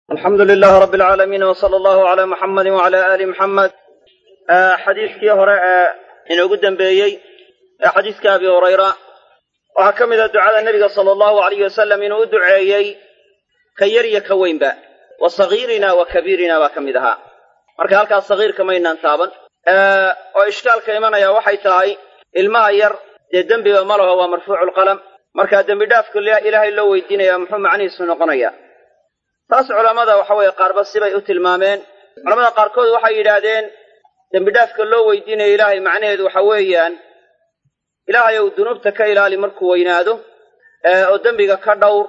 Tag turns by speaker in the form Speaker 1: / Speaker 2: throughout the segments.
Speaker 1: alxamdu lilaah rabi alcaalamiin w sala allahu calaa muxamadi wacala aali muxamed xadiiskii hore ee inoogu dembeeyey ee xadiiska abi hurayra waxaa ka mid a ducada nebiga sala allahu alayh wasalam inuu u duceeyey ka yar iyo ka weynba wa sagiirina wa kabiirina baa ka mid ahaa marka halkaas sagiirka maynaan taaban oo ishkaalka imanaya waxay tahay ilmaha yar dee dembiba ma laho waa marfuuculqalam markaa dembi dhaafka ilaahay loo weydiinaya muxuu macnihiisu noqonaya taas culammada waxa weeye qaarba sibay u tilmaameen culamada qaarkood waxay yidhaahdeen dembi dhaafka loo weydiinaya ilaahay macnaheedu waxa weeyaan ilaahay ou dunuubta ka ilaali markuu weynaado oo dembiga ka dhowr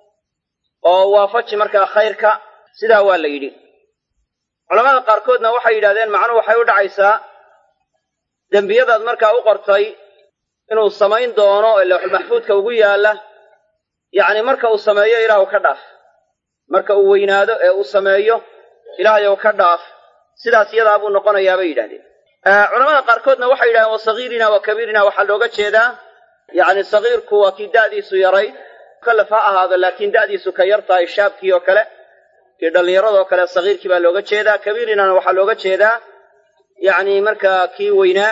Speaker 1: oo waafaji markaa khayrka sidaa waa la yidhi culamada qaarkoodna waxay yidhahdeen macnuhu waxay u dhacaysaa dembiyadaad markaa u qortay inuu samayn doono ee lawxulmaxfuudka ugu yaalla yacni marka uu sameeyo ilaahu ka dhaaf marka uu weynaado ee uu sameeyo ilaahayow ka dhaaf sidaas iyadaa buu noqonayaa bay yidhahdeen culamada qaarkoodna waxay yidhahdeen wa sagiirina wa kabiirina waxaa looga jeedaa yacni sagiirku waa kii da'diisu yarayd mukallaf ha ahaado laakiin da'diisu ka yar tahay shaabkii oo kale kii dhallinyaradoo kale sagiirkii baa looga jeedaa kabiirinana waxaa looga jeedaa yacni markaa kii weynaa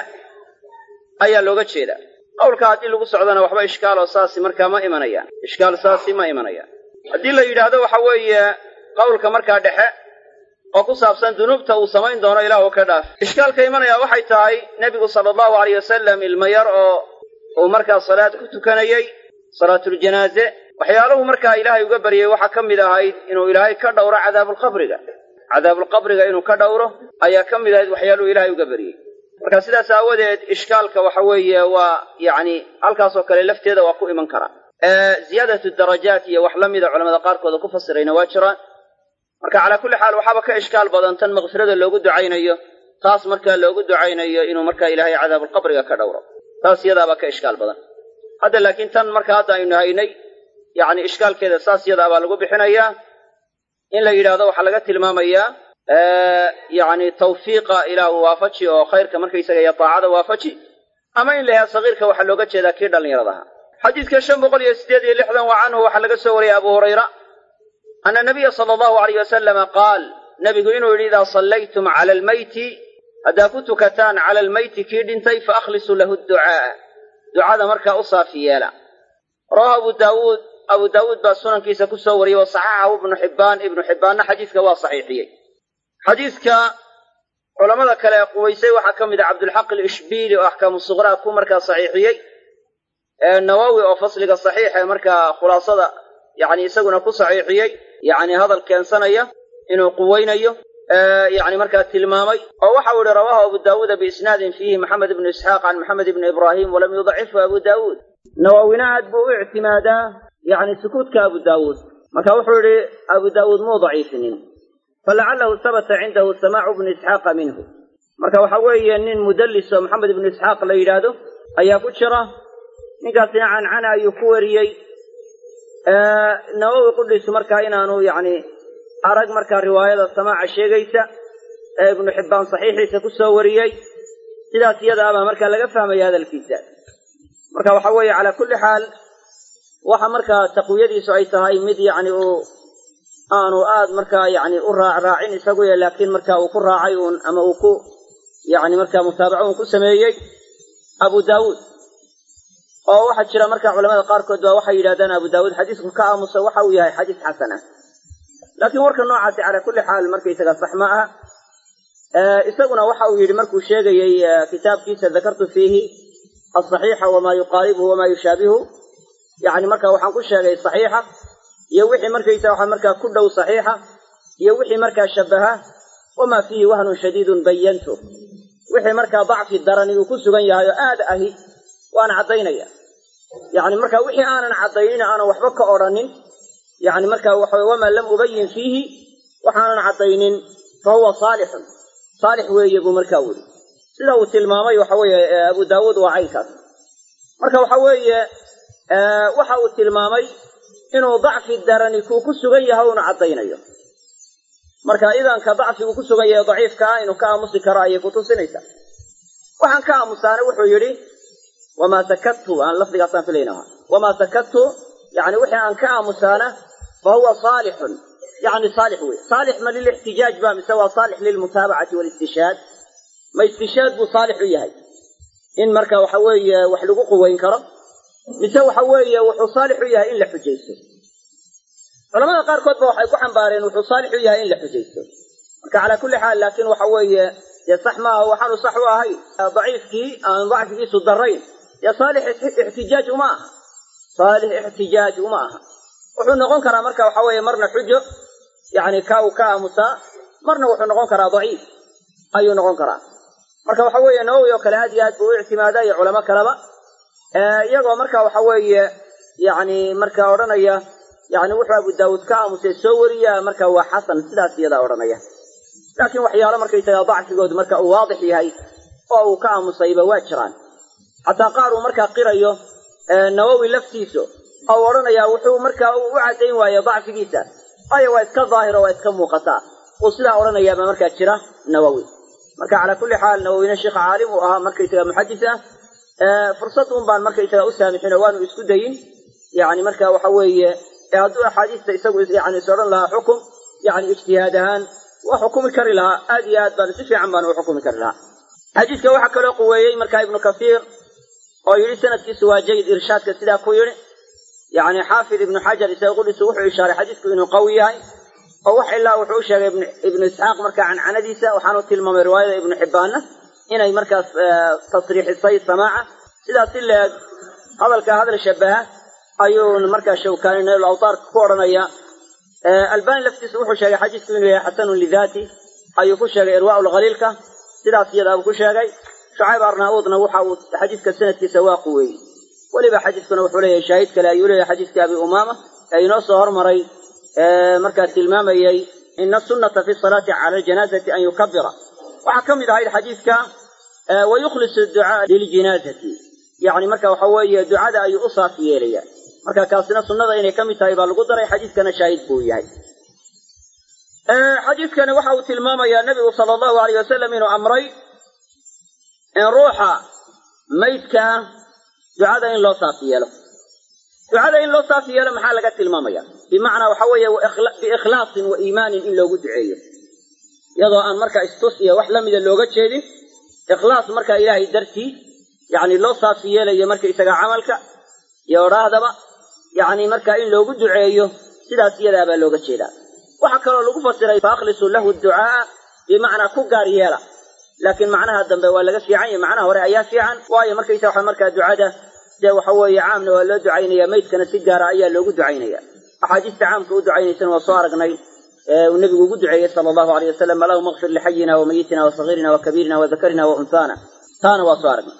Speaker 1: ayaa looga jeedaa qowlka haddii lagu socdona waxba ishkaaloo saasi markaa ma imanayaan ishkaal saasi ma imanayaan haddii la yidhaahdo waxa weeye qowlka markaa dhexe oo ku saabsan dunuubta uu samayn doono ilaahu ka dhaaf ishkaalka imanaya waxay tahay nebigu sala allahu alayh wasalam ilmo yar oo uu markaa salaad ku tukanayey salaatuljanaaze waxyaaluhu markaa ilaahay uga baryay waxaa ka mid ahayd inuu ilaahay ka dhowro cadaabulqabriga cadaabulqabriga inuu ka dhowro ayaa ka mid ahayd waxyaaluhu ilaahay uga baryey marka sidaas aawadeed ishkaalka waxa weeye waa yacni halkaasoo kale lafteeda waa ku iman karaa ziyaadatu darajaat iyo wax la mida culamada qaarkooda ku fasirayna waa jiraan marka calaa kulli xaal waxaaba ka ishkaal badan tan makfirada loogu ducaynayo taas markaa loogu ducaynayo inuu markaa ilaahay cadaabulqabriga ka dhowro taas iyadaabaa ka ishkaal badan hadda laakiin tan marka hadda aynu haynay yacni ishkaalkeeda saas iyadaabaa lagu bixinayaa in la yidhaahdo waxaa laga tilmaamayaa yacni tawfiiqa ilaahu waafaji oo khayrka markaysaga iyo taacada waafaji ama in la yahaa sagiirka waxaa looga jeedaa kii dhallinyaradaha xadiidka shan boqol iyo siddeed iyo lixdan wa canhu waxaa laga soo wariyay abu hurayra ana nabiya sala allahu alayh wasalama qaal nebigu inuu yidhi idaa sallaytum cala almeyti haddaa ku tukataan cala almeyti kii dhintay fa akhlisuu lahu ducaa'a ducada markaa u saafi yeela rawahu abu daawuud abu daawuud baa sunankiisa ku soo wariyey wa saxaxahu ibnu xibbaan ibnu xibbaanna xadiiska waa saxiixiyey xadiidka culamada kale ee quwaysay waxaa ka mid ah cabdulxaq alishbiili oo axkaamu suqraa ku markaa saxiixiyey nawowi oo fasliga saxiix ee markaa khulaasada yacni isaguna ku saxiixiyey yacni hadal keensanaya inuu quweynayo yacni markaa tilmaamay oo waxau ihi rawaahu abu daawuuda biisnaadin fiihi maxamed ibnu isxaaq can maxamed ibni ibraahim walam yudacifhu abu daawuud nawowina aad buu u ictimaadaa yacni sukuudka abu daawuud marka wuxuu yidhi abu daawuud muu daciifinin falacalahu habata cindahu samaacu bnu isxaaqa minhu marka waxa weeye nin mudallis oo maxamed ibnu isxaaq la yidhaahdo ayaa ku jira ninkaasina cancana ayuu ku wariyey nawowi qudhiisu markaa inaanu yacni arag markaa riwaayada samaaca sheegaysa ee ibnu xibbaan saxiixiisa ku soo wariyey sidaas iyadaabaa markaa laga fahmaya hadalkiisa marka waxa weeye calaa kulli xaal waxa markaa taqwiyadiisu ay tahay mid yacni uu aanu aad markaa yacni u raacraacin isaguye laakiin marka uu ku raacay uun ama uu ku yacni markaa mutaabaco uun ku sameeyey abu daawuud oo waxaa jira marka culamada qaarkood baa waxay yidhahdaan abu daawuud xadiisku ka aamusa waxa uu yahay xadiis xasan ah laakiin warka noocaasi calaa kulli xaal markaysaga sax ma aha isaguna waxa uu yidhi markuu sheegayey kitaabkiisa dakartu fiihi asaxiixa wamaa yuqaaribuhu wamaa yushaabihu yacni marka waxaan ku sheegay saxiixa iyo wixii markaysa waxa markaa ku dhow saxiixa iyo wixii markaa shabaha wamaa fiihi wahnun shadiidun bayantu wixii markaa dacfi darani uu ku sugan yahay oo aad ahi waan caddaynaya yacni marka wixii aanan caddaynin aanan waxba ka odrhanin yacni marka waxa wamaa lam ubayin fiihi waxaanan caddaynin fa huwa saalixun saalix weeye buu markaa weli sida uu tilmaamay waxa weeye abu daawuud waa caynkaas marka waxa weeye waxa uu tilmaamay inuu dacfi darani kuu ku sugan yahay una caddaynayo marka idanka dacfigu ku sugan yahay daciifka ah inuu ka aamusi karo ayay ku tusinaysaa waxaan ka aamusaana wuxuu yidhi wamaa sakadtu aan lafdigaasaan filayna wamaa sakadtu yacni wixii aan ka aamusaana fa huwa saalixun yani saalix wey saalix ma lilixtijaaj ba mise waa saalix lilmutaabacati walistishaad ma istishaad buu saalix u yahay in marka waxa weeye wax lagu quweyn karo mise waxa weeye wuxuu saalix u yahay in la xujaysto culamada qaarkood ba waxay ku xambaareen wuxuu saalix u yahay in la xujaysto marka calaa kulli xaal laakiin waxa weeye dee sax maaha waxaanu sax u ahay daciifkii aan dacfigiisu darayn dee saalix ixtijaaj uma aha saalix ixtijaaj uma aha wuxuu noqon karaa marka waxa weeye marna xujo yani ka uu ka aamusaa marna wuxuu noqon karaa daciif ayuu noqon karaa marka waxa weeye nawowi oo kale aad iyo aad buu u ictimaada iyo culamo kaleba iyagoo marka waxa weeye yani marka odhanaya yani wuxuu abu daawuud ka aamusay soo wariya marka waa xasan sidaas iyadaa odhanaya laakiin waxyaalo markaysaga dacfigoodu marka uu waadix yahay oo uu ka aamusayba waa jiraan xataa qaar uu markaa qirayo nawowi laftiisu oo u odhanaya wuxuu markaa u caddayn waaye dacfigiisa waayo waa iska daahiro waa iska muuqataa uu sidaa odhanayaaba markaa jira nawowi marka calaa kulli xaal nawowina sheikh caalim uu ahaa markaysaga muxadis ah fursad un baan markaysaga u saamixin oo waanu isku dayin yani marka waxa weeye hadduu axaadiista isagu yani is odhan lahaa xukum yani ijtihaad ahaan waa xukumi kari lahaa aad iyo aad baan si fiican baan u xukumi kari lahaa xadiiska waxaa kaloo quweeyey marka ibnu kasiir oo yidhi sanadkiisu waa jayid irshaadka sidaa ku yidhi yani xaafid ibnu xajar isaga qudhisu wuxuu ishaaray xadiisku inuu qawi yahay oo wax ilaa wuxuu u sheegay ibnu isxaaq markaa cancanadiisa waxaanu tilmaamay riwaayada ibnu xibbaanna inay markaas tasriixisay samaaca sidaas si leeg hadalka hadal shabaha ayuu markaa shawkaani nail awtaarka ku odhanaya albani laftiisu wuxuu sheegay xadiisku inuu yahay xasanun lidaati ayuu ku sheegay irwaau lkhaliilka sidaas iyadaa uu ku sheegay shucayb arnauudna waxa uu xadiiska sanadkiisa waa quweeyey weliba xadiiskuna wuxuu leeyahay shaahid kale ayuu leeyahay xadiiska abi umaama ee inoo soo hormaray markaa tilmaamayey ina sunnata fi salaati cala aljanaazati an yukabira waxaa ka mid ahayd xadiiska wayukhlisu ducaa liljinaazati yani marka waxa weeye ducada ayuu u saaf yeelaya marka kaasina sunnada inay ka mid tahay baa lagu daray xadiiskana shaahid buu yahay xadiiskani waxa uu tilmaamayaa nebigu sala allahu alayh wasalam inuu amray in ruuxa maydka ducada in loo saaf yeelo ducada in loo saaf yeelo maxaa laga tilmaamaya bimacnaa waxa weeye biikhlaasin wa iimaanin in loogu duceeyo iyadoo aan marka istus iyo wax lamida looga jeedin ikhlaas marka ilaahay dartii yani loo saafi yeelayo markaisaga camalka iyo odhaahdaba yani marka in loogu duceeyo sidaas iyadaabaa looga jeedaa waxaa kaloo lagu fasiray faaklisuu lahu ducaaa bimacnaa ku gaar yeela laakiin macnaha dambe waa laga fiican yahy macnaha hore ayaa fiican waayo markaysa waxa markaa ducada dee waxa weeye caamna waa loo ducaynaya maydkana si gaara ayaa loogu ducaynaya axaadiista caamka u ducaynaysana waa soo aragnay uu nebigu ugu duceeyey sala allahu aleyh wasalam allahuma kfir lixayina wa mayitina wa sagiirina wa kabiirina wa dakarina wa unhaana taana waa soo aragnay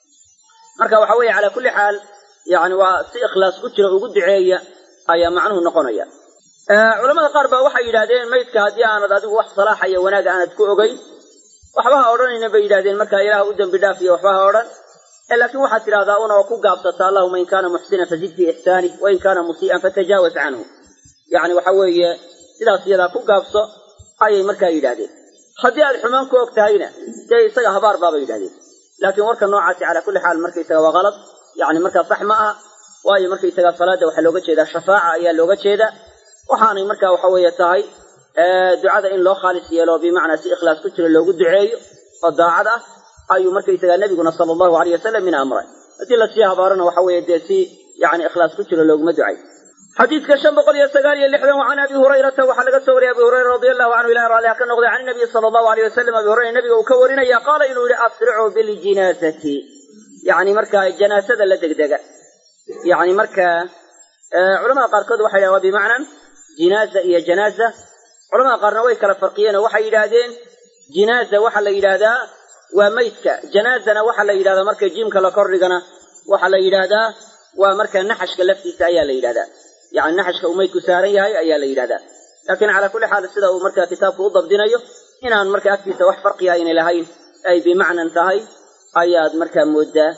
Speaker 1: marka waxa weeye calaa kulli xaal yani waa si ikhlaas ku jira ugu duceeya ayaa macnuhu noqonaya culamada qaar baa waxay yidhahdeen maydka haddii aanad adigu wax salaaxa iyo wanaag aanad ku ogeyn waxba ha odhanayna bay yidhahdeen markaa ilaah u dembi dhaaf iyo waxba ha odhan laakiin waxaad tidhahdaa una oo ku gaabsata allahuma in kaana muxsinan fazid fii ixsaanih wain kaana musii'an fatajaawaz canhu yani waxa weeye sidaas iyadaa ku gaabso ayay markaa yidhahdeen haddii aad xumaan ku og tahayna dee isaga habaar baabay yidhahdeen laakiin warka noocaasi calaa kulli xaal markaysaga waa kalad yani markaa sax ma aha waayo markaysaga salaada waxaa looga jeedaa shafaaca ayaa looga jeeda waxaanay marka waxa weeye tahay ducada in loo khaalis yeelo bimacnaa si ikhlaas ku jiro loogu duceeyo oo daacad ah ayuu markaysaga nebiguna sala allahu aleyh wasalam min amray haddii lasii habaarana waxa weeye dee si yani ikhlaas ku jiro looguma ducay xadiidka shan boqol iyo sagaal iyo lixdan wa can abi hurayrata waxaa laga soo wariyay abi hurayra radi allahu canhu ilahi raalliha ka noqday can nabiyi sala allahu aleyh wasalam abi hurayra nabiga uu ka warinaya qaala inuu yihi asricuu biljinaazati yani markaa janaasada la degdega yani marka culamada qaarkood waxay yidhahan waa bimacnan jinaaza iyo janaaza culamada qaarna way kala farqiyeen oo waxay yidhaahdeen jinaaza waxaa la yidhaahdaa waa maydka janaazana waxaa la yidhahdaa marka jiimka la kordhigana waxaa la yidhaahdaa waa marka naxashka laftiisa ayaa la yidhahdaa yani naxashka uu maydku saaran yahay ayaa la yidhahdaa laakiin calaa kulli xaal sida uu marka kitaabku u dabdinayo inaan marka agtiisa wax farqiga aynay lahayn ay bimacnan tahay ayaad markaa moodaa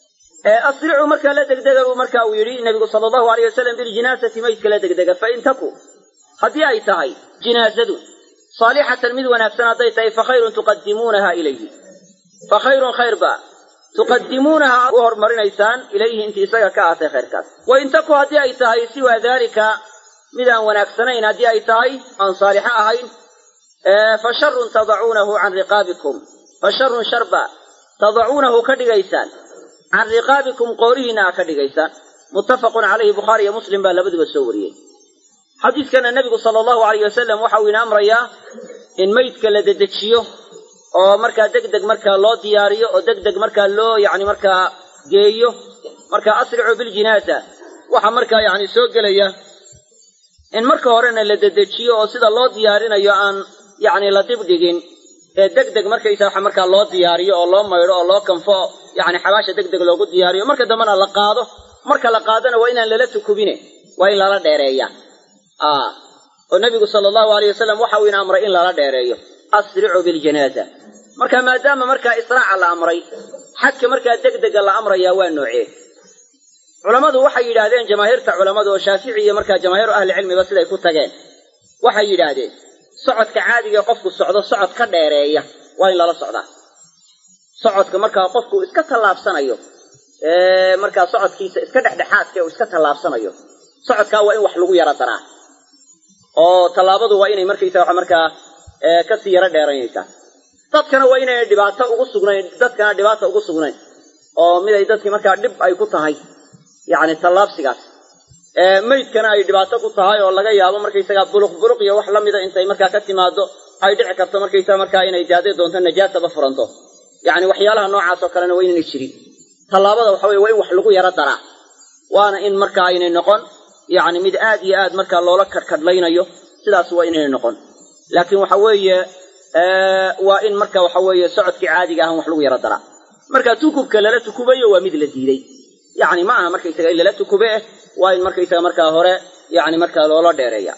Speaker 1: asricuu markaa la degdega buu marka uu yidhi nabigu sala allahu aleyh wasalam biljinaasati maydka la degdega fain taku haddii ay tahay jinaazadu saalixatan mid wanaagsan hadday tahay fakhayrun tuqadimuunaha ilayhi fa khayrun khayr ba tuqadimuunaha u hormarinaysaan ilayhi intii isaga ka aatay khayrkaas wain taku haddii ay tahay siwaa daalika
Speaker 2: mid aan wanaagsanayn haddii ay tahay aan saalixo ahayn fa sharun tadacuunahu can riqaabikum fa sharun sharba tadacuunahu ka dhigaysaan can riqaabikum qoorihiinna aa ka dhigaysaan muttafaqun calayhi bukhaari iyo muslim baa labaduba soo wariyey xadiiskana nebigu sala allahu alayh wasalam waxa uu ina amrayaa in meydka la dedejiyo oo markaa deg deg markaa loo diyaariyo oo deg deg markaa loo yacni markaa geeyo marka asricuu biljinaasa waxaa markaa yacni soo gelaya in marka horena la dedejiyo oo sida loo diyaarinayo aan yacni la dibdhigin ee deg deg markaysa waxa markaa loo diyaariyo oo loo maydho oo loo kanfo yacni xabaasha deg deg loogu diyaariyo marka dambena la qaado marka la qaadona waa inaan lala tukubine waa in lala dheereeya oo nebigu sala allahu alayh wasalam waxa uu ina amray in lala dheereeyo asricuu biljanaaza marka maadaama markaa israaca la amray xadka markaa deg dega la amrayaa waa noocee culammadu waxay yidhaahdeen jamaahiirta culammadu oo shaafici iyo markaa jamaahiiru ahlicilmiba siday ku tageen waxay yidhaahdeen socodka caadigae qofku socdo socod ka dheereeya waa in lala socdaa socodka markaa qofku iska tallaabsanayo markaa socodkiisa iska dhexdhexaadka uu iska tallaabsanayo socodkaa waa in wax lagu yaro daraa oo tallaabadu waa inay markaysa waxa markaa kasii yaro dheeranaysaa dadkana waa inayna dhibaato ugu sugnayn dadkana dhibaata ugu sugnayn oo miday dadkii markaa dhib ay ku tahay yacni tallaabsigaas meydkana ay dhibaato ku tahay oo laga yaabo markaysagaa buluq buluq iyo wax la mida intay markaa ka timaado ay dhici karto markaysaa markaa inay daaday doonto najaasaba furanto yacni waxyaalaha noocaas oo kalena waa inayna jirin tallaabada waxa weye waa in wax lagu yaro daraa waana in markaa aynay noqon yacni mid aad iyo aad markaa loola kadhkadhlaynayo sidaas waa inaynay noqon laakiin waxa weeye waa in marka waxa weeye socodkii caadiga ahan wax lagu yaro daraa marka tukubka lala tukubayo waa mid la diiday yacni ma aha markaysaga in lala tukube eh waa in markaysaga markaa hore yacni markaa loola dheereeya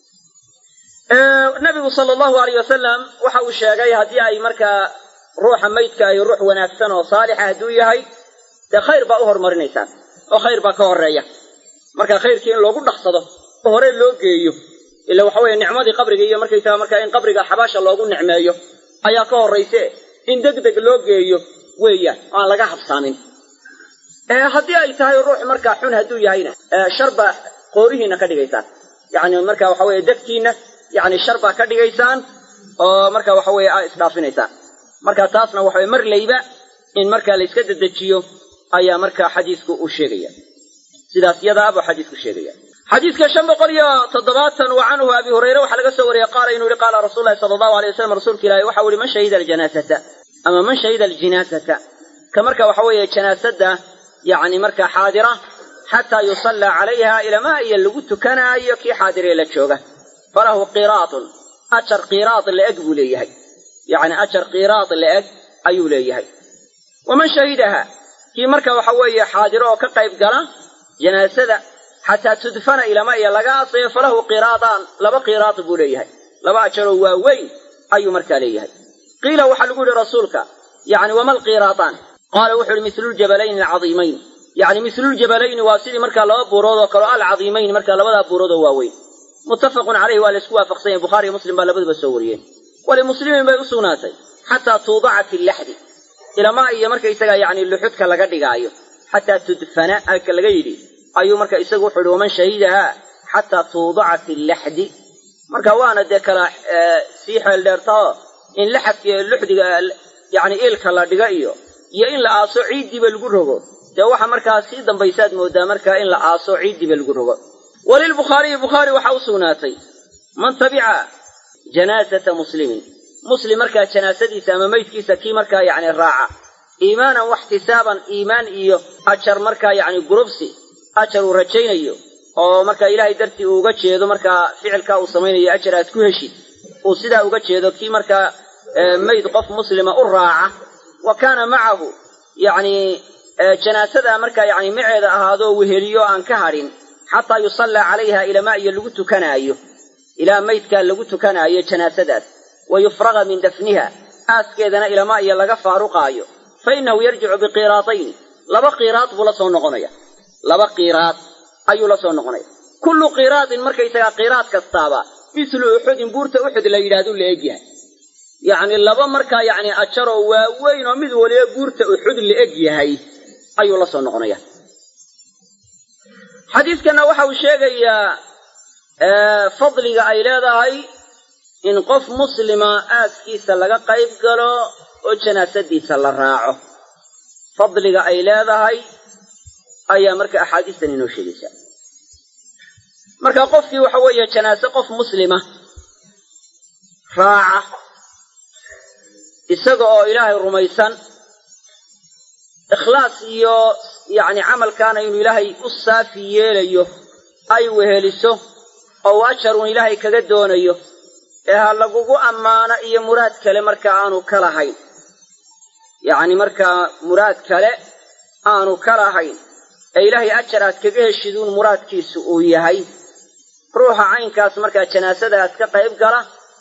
Speaker 2: nabigu sala allahu alayh wasalam waxa uu sheegay haddii ay markaa ruuxa maydka ay ruux wanaagsan oo saalixa hadduu yahay dee khayr baa u hormarinaysaan oo khayr baa ka horeeya marka khayrkii in loogu dhaqsado oo hore loo geeyo ila waxa weeye nicmadii qabriga iyo markaysaga markaa in qabriga xabaasha loogu nicmeeyo ayaa ka horrayse in deg deg loo geeyo weeyaan oo aan laga habsaamin haddii ay tahay ruux markaa xun hadduu yahayna shar baa qoorihiina ka dhigaysaan yacni marka waxa weeye degtiinna yacni shar baa ka dhigaysaan oo marka waxa weeye aa isdhaafinaysaan marka taasna waxa weye mar layba in markaa la iska dedejiyo ayaa markaa xadiisku uu sheegaya sidaas yadaa buu xadiisku sheegaya xadiiska shan boqol iyo toddobaatan wa canhu abi hurayre waxaa laga soo wariyey qaala inuu yihi qaala rasuulu lahi sala allahu alay wasalam rasuulka ilaahi waxa u yihi man shahida aljanaasata ama man shahida aljinaasata ka marka waxa weeye janaasadda yacni markaa xaadira xataa yusallaa calayha ilamaa iyo lagu tukanaayo kii xaadiree la jooga falahu qiraatun ajar qiraad la-eg buu leeyahay yacni ajar qiraad la-eg ayuu leeyahay waman shahidaha kii marka waxa weeye xaadiro oo ka qayb gala janaasada xataa tudfana ilama iyo laga asayo falahu qiraadaan laba qiraad buu leeyahay laba ajaroo waaweyn ayuu markaa leeyahay qiila waxaa lagu yihi rasuulka yacni wama alqiraadaan qaala wuxu uhi misluuljabalayni alcadiimayn yacni misluuljabalayni waa sidii markaa laba buurood oo kaleo alcadiimayn markaa labadaa buurood oo waaweyn muttafaqun caleyhi waa la isku waafaqsan yahy bukhariiyo muslim baa labaduba soo wariyeen walimuslimin bay u sugnaatay xataa tuudaca fi laxdi ilamaa iyo markaysaga yacni luxudka laga dhigaayo xataa tudfana alka laga yidhi ayuu marka isagu wuxuu ihi waman shahidahaa xataa tuudaca fi laxdi marka waana dee kala sii xeel dheertao in laxadka iyo luxdiga yacni iilka la dhiga iyo iyo in la aaso ciiddiiba lagu rogo dee waxa markaa sii dambaysaad moodaa markaa in la aaso ciiddiiba lagu rogo walilbukhaariyi bukhaari waxaa u sugnaatay man tabica janaasata muslimin muslim markaa janaasadiisa ama meydkiisa kii markaa yacni raaca iimaanan waxtisaaban iimaan iyo ajar markaa yacni gurubsi ajar uu rajaynayo oo markaa ilaahay dartii uu uga jeedo markaa ficilkaa uu samaynayo ajar aad ku heshid uu sidaa uga jeedo kii markaa mayd qof muslima u raaca wa kaana macahu yacni janaasadaa markaa yacni maceeda ahaadoo weheliyo aan ka hadhin xataa yusallaa calayha ilamaa iyo lagu tukanaayo ilaa maydkaa lagu tukanaayo janaasadaas wa yufraga min dafniha aaskeedana ilamaa iyo laga faaruqaayo fa innahu yarjicu biqiraatayni laba qiraad buu la soo noqonaya laba qiraad ayuu la soo noqonaya kullu qiraadin markaysagaa qiraad kastaaba mislu uxudin buurta uxud la yidhahdu la egyahay yacni laba markaa yacni ajaroo waaweyn oo mid waliba buurta uxud la eg yahay ayuu la soo noqonaya xadiidkanna waxa uu sheegayaa fadliga ay leedahay in qof muslima aaskiisa laga qayb galo oo janaasadiisa la raaco fadliga ay leedahay ayaa marka axaadiistan inoo sheegaysaa marka qofkii waxa weeye janaase qof muslima raaca isaga oo ilaahay rumaysan ikhlaas iyo yacni camalkaana inuu ilaahay u saafi yeelayo ay weheliso oo ajarun ilaahay kaga doonayo ee ha lagugu ammaano iyo muraad kale marka aanu ka lahayn yacni markaa muraad kale aanu ka lahayn ee ilaahay ajar aad kaga heshiduun muraadkiisu uu yahay ruuxa caynkaas markaa janaasadaas ka qayb gala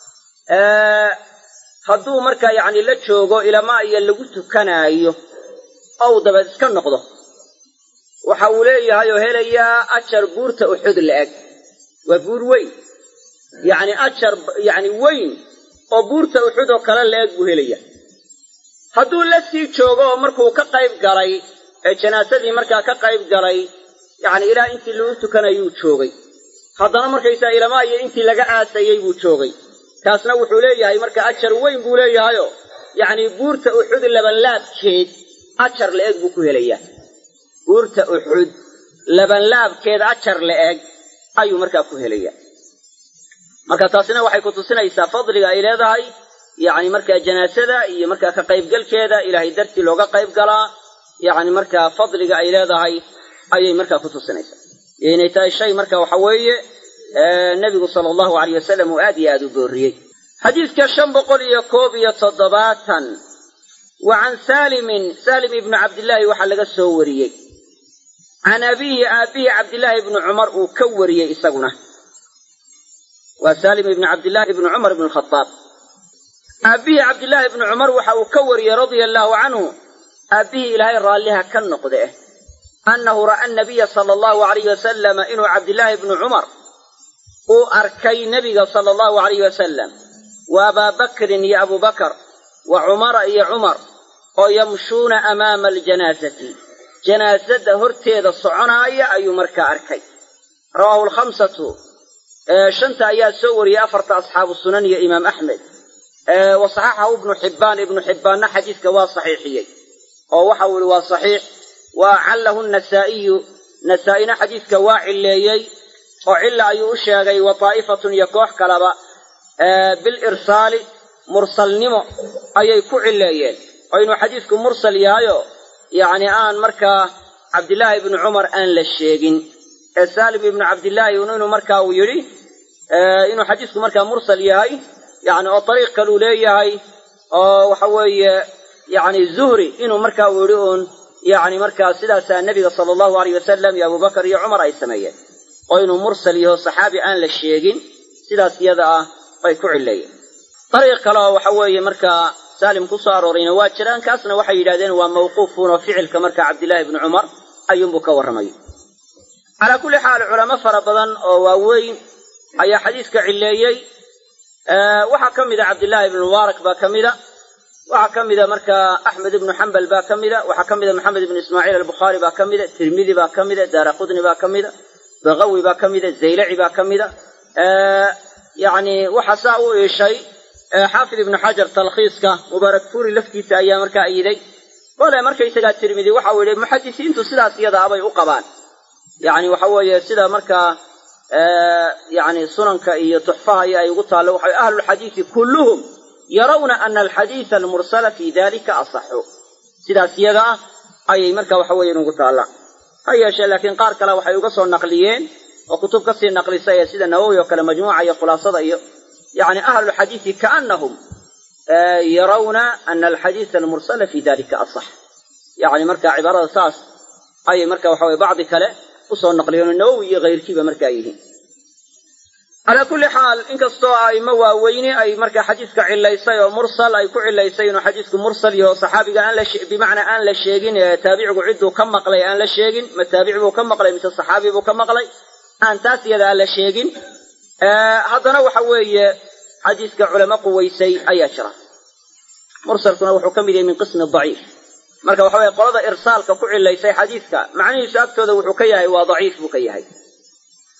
Speaker 2: hadduu markaa yacni la joogo ilamaa iyo lagu tukanaayo ow dabeed iska noqdo waxa uu leeyahay oo helayaa ajar buurta uxud la-eg waa buur weyn yacni ajar yacni weyn oo buurta uxud oo kale la-eg buu helaya hadduu la sii joogo oo markuu ka qayb galay ee janaasadii markaa ka qayb galay yacni ilaa intii lagu tukanayuu joogay haddana markaysaa ilamaa iyo intii laga aasayey buu joogay kaasna wuxuu leeyahay marka ajar weyn buu leeyahayoo yacni buurta uxud labanlaabkeed ajar la-eg buu ku helayaa buurta uxud labanlaabkeed ajar la-eg ayuu markaa ku helayaa marka taasina waxay ku tusinaysaa fadliga ay leedahay yacni markaa janaasada iyo markaa ka qaybgalkeeda ilaahay dartii looga qayb galaa yacni markaa fadliga ay leedahay ayay markaa ku tusinaysaa iyo inay tahay shay marka waxa weeye nebigu sala allahu alayh wasalam uu aad iyo aad u boorriyey xadiidka shan boqol iyo koob iyo toddobaatan wa can saalimin saalim ibni cabdillaahi waxaa laga soo wariyey can abiihi aabbihi cabdillaahi ibni cumar uu ka wariyey isaguna waa saalim ibni cabdillaahi ibni cumar ibni alkhadaab aabbihii cabdillaahi ibni cumar waxa uu ka wariyey radia allaahu canhu aabbihii ilaahay raalliha ka noqde annahu ra'a anabiya sala allahu alayh wasalama inuu cabdillaahi ibni cumar uu arkay nebiga sala allahu alayh wasalam wa abaa bakrin iyo abubakar wa cumara iyo cumar oo yamshuuna amaama aljanaasati janaasada horteeda soconaaya ayuu markaa arkay rawaahu alkhamsatu shanta ayaa soo wariyey afarta asxaabu sunan iyo imaam axmed wa saxaxahu ibnu xibbaan ibnu xibbaanna xadiiska waa saxiixiyey oo waxa uu ihi waa saxiix wa callahu nasaa'iyu nasaa-ina xadiiska waa cilleeyey oo cilla ayuu u sheegay wa taa'ifatun iyo koox kaleba bilirsaali mursalnimo ayay ku cilleeyeen oo inuu xadiisku mursal yahayo yacni aan markaa cabdillaahi ibni cumar aan la sheegin ee saalim ibnu cabdillaahi inuu markaa uu yidhi inuu xadiisku markaa mursal yahay yacni oo dariiq kaluu leeyahay oo waxa weeye yacni zuhri inuu markaa uu yidhi uun yacni markaa sidaasaa nebiga sala allahu alayh wasalam iyo abubakar iyo cumar ay sameeyeen oo inuu mursal yaho saxaabi aan la sheegin sidaas iyada ah bay ku cilleeyeen dariiq kale oo waxa weeye markaa saalim ku soo aroorayna waa jiraan kaasna waxay yidhahdeen waa mawquufuun oo ficilka marka cabdillaahi ibni cumar ayuunbuu ka warramay calaa kulli xaal culamo fara badan oo waaweyn ayaa xadiiska cilleeyey waxaa ka mida cabdillaahi ibnu mubaarak baa ka mida waxaa ka mida markaa axmed ibnu xambal baa ka mida waxaa ka mida maxamed ibnu ismaaciil albukhaari baa ka mida tirmidi baa ka mida daara qudni baa ka mida bakawi baa ka mida zaylaci baa ka mida yacni waxaa saa u iishay xaafid ibnu xajar talkhiiska mubaarak fuuri laftiisa ayaa markaa ayiday bale markaysagaa tirmidi waxa uu yihi muxadisiintu sidaas iyadaa bay u qabaan yacni waxa weeye sida markaa yacni sunanka iyo tuxfaha iyo ay ugu taallo waxa ahlulxadiisi kulluhum yarawna ana alxadiisa almursala fi dalika asaxu sidaas iyada ah ayay marka waxa weeye inugu taallaa ha yeeshee laakiin qaar kale waxay uga soo naqliyeen oo kutub kasii naqlisay ee sida nawowi oo kale majmuuca iyo khulaasada iyo yani ahlulxadiisi kaanahum yarawna ana alxadiisa almursala fi dalika asax yani marka cibaarada saas ayay marka waxa weye bacdi kale usoo naqliyeen oo nawowi iyo kayrkiiba markaa yihiin calaa kulli xaal inkastoo aimo waaweyni ay marka xadiiska cilaysay oo mursal ay ku cilaysay inuu xadiisku mursal yaho saxaabiga aan la bimacnaa aan la sheegin ee taabicigu cidduu ka maqlay aan la sheegin ma taabici buu ka maqlay mise saxaabi buu ka maqlay aan taas iyada aan la sheegin haddana waxa weeye xadiiska culamo quwaysay ayaa jira mursalkuna wuxuu ka mid yahay min qismi daciif marka waxa weye qolada irsaalka ku cilaysay xadiiska macnihiisu agtooda wuxuu ka yahay waa daciif buu ka yahay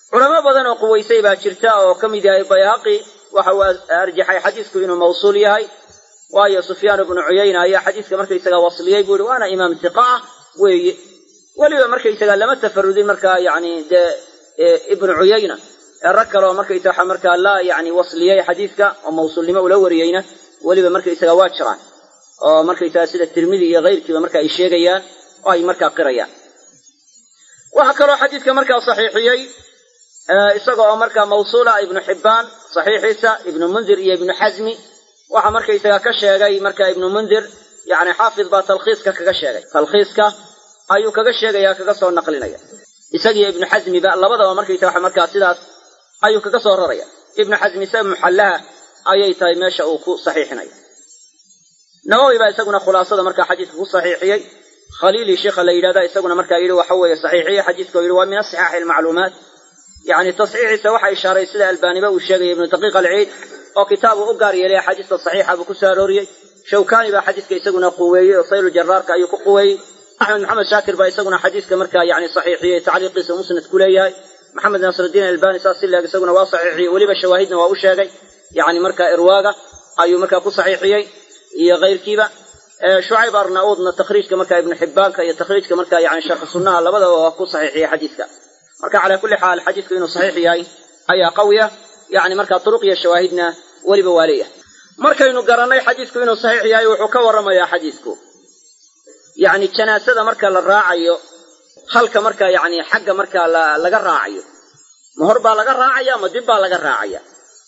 Speaker 2: culamo badan oo quwaysay baa jirta oo ka mid yahay bayhaqi waxa uu arjaxay xadiisku inuu mawsuul yahay waayo sufyaan ibnu cuyayna ayaa xadiiska markaysaga wasliyey buu yihi waana imaam tiqa ah weeye weliba markaysaga lama tafarudin markaa yani dee ibnu cuyayna ee rag kale oo markaysa waxa markaa la yani wasliyey xadiiska oo mawsuulnimo ula wariyeyna weliba markaysaga waa jiraan oo markaysaga sida tirmidi iyo keyrkiiba marka ay sheegayaan oo ay markaa qirayaan waxaa kaloo xadiidka markaa saxiixiyey isaga oo markaa mawsuula ibnu xibbaan saxiixiisa ibnu mundir iyo ibnu xasmi waxaa markaysaga ka sheegay marka ibnu mundir yani xaafid baa talkhiiska kaga sheegay talkhiiska ayuu kaga sheegaya kaga soo naqlinaya isagiyo ibnu xasmiba labadaba markaysa waxa markaa sidaas ayuu kaga soo raraya ibnu xasmi isaga muxallaha ayay tahay meesha uu ku saxiixinaya nawowi baa isaguna khulaasada markaa xadiiska ku saxiixiyey khaliili sheikha la yidhahda isaguna markaa yidhi waxa weeye saxiixiye xadiiska oo yidhi waa min asixaaxi almacluumaat yani tasxiixiisa waxa ishaaray sida albaaniba uu sheegaya ibnu daqiiq alciid oo kitaabu u gaar yeelay axaadiista saxiixa buu ku soo arooriyey shawkani baa xadiiska isaguna quweeyey oo saylu jaraarka ayuu ku quweeyey axmed maxamed shaakir baa isaguna xadiiska markaa yani saxiixiyey tacliiqiisa musnad ku leeyahay maxamed naasirdiin albani saas si leeg isaguna waa saxiixiyey weliba shawaahidna waa u sheegay yani markaa irwaaga ayuu markaa ku saxiixiyey iyo keyrkiiba shucayb arnauudna takhriijka markaa ibnu xibbaanka iyo takhriijka markaa yani sharxu sunnaha labadaba waa ku saxiixiyey xadiiska marka calaa kulli xaal xadiisku inuu saxiix yahay ayaa qawiya yani markaa turuq iyo shawaahidna weliba waa leeyahay markaynu garannay xadiisku inuu saxiix yahay wuxuu ka warramayaa xadiisku yani janaasada marka la raacayo halka markaa yani xagga markaa laga raacayo ma hor baa laga raacaya ma dib baa laga raacaya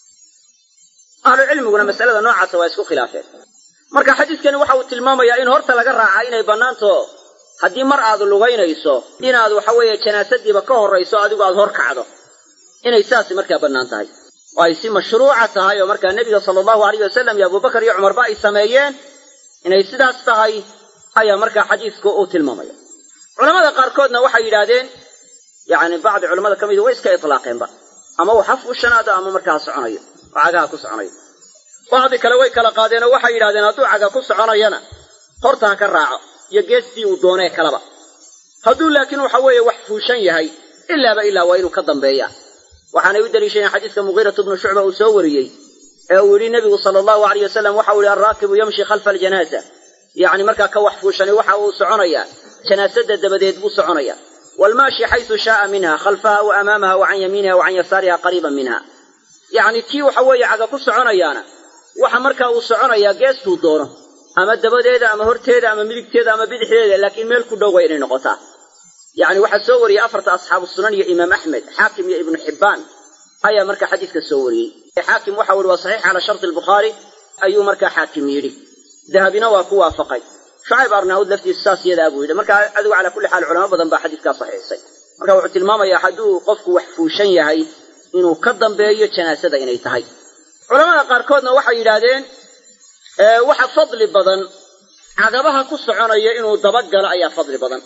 Speaker 2: ahlu cilmiguna masalada noocaasa waa isku khilaafeen marka xadiiskani waxa uu tilmaamayaa in horta laga raaca inay bannaanto haddii mar aad lugaynayso inaad waxa weeye janaasadiiba ka horrayso adigu aad hor kacdo inay saasi markaa bannaan tahay oo ay si mashruuca tahay oo markaa nebiga sala allahu alayh wasalam iyo abubakar iyo cumarba ay sameeyeen inay sidaas tahay ayaa markaa xadiisku uu tilmaamaya culamada qaarkoodna waxay yidhaahdeen yani bacdi culamada ka midi way iska itlaaqeenba ama uu xaf u shanaado ama markaa soconayo oo cagaha ku soconayo bacdi kale way kala qaadeen oo waxay yidhahdeen hadduu caga ku soconayana horta ha ka raaco iyo geestii uu doonee kaleba hadduu laakiin waxa weeye wax fuushan yahay ilaaba ilaa waa inuu ka dambeeya waxaanay u daliishadeen xadiiska mugiiratu bnu shucba uu soo wariyey ee uu yidhi nebigu sala allahu alayh wasalam waxa uu yihi alraakibu yamshi khalfa aljanaasa yacni markaa ka wax fuushani waxa uu soconayaa janaasada dabadeed buu soconaya waalmaashi xaysu shaaa minha khalfaha wa amaamaha wa can yamiiniha wa can yasaariha qariiban minha yacni kii waxa weeye caga ku soconayaana waxa markaa uu soconayaa geestuu doono ama dabadeeda ama horteeda ama midigteeda ama bidixdeeda laakiin meel ku dhow waa inay noqotaa yacni waxaa soo wariyey afarta asxaabu sunan iyo imaam axmed xaakim iyo ibnu xibbaan ayaa markaa xadiiska soo wariyey xaakim waxa uu yihi waa saxiix calaa sharti albukhaari ayuu markaa xaakim yidhi dahabina waa ku waafaqay shucayb arnaawud laftiisu saas yadaa buu yidhi marka adigu calaa kulli xaal culamo badan baa xadiiskaa saxiixisay marka wuxuu tilmaamayaa hadduu qofku wax fuushan yahay inuu ka dambeeyo janaasada inay tahay culamada qaarkoodna waxay yidhaahdeen waxa fadli badan cagabaha ku soconaya inuu dabagalo ayaa fadli badan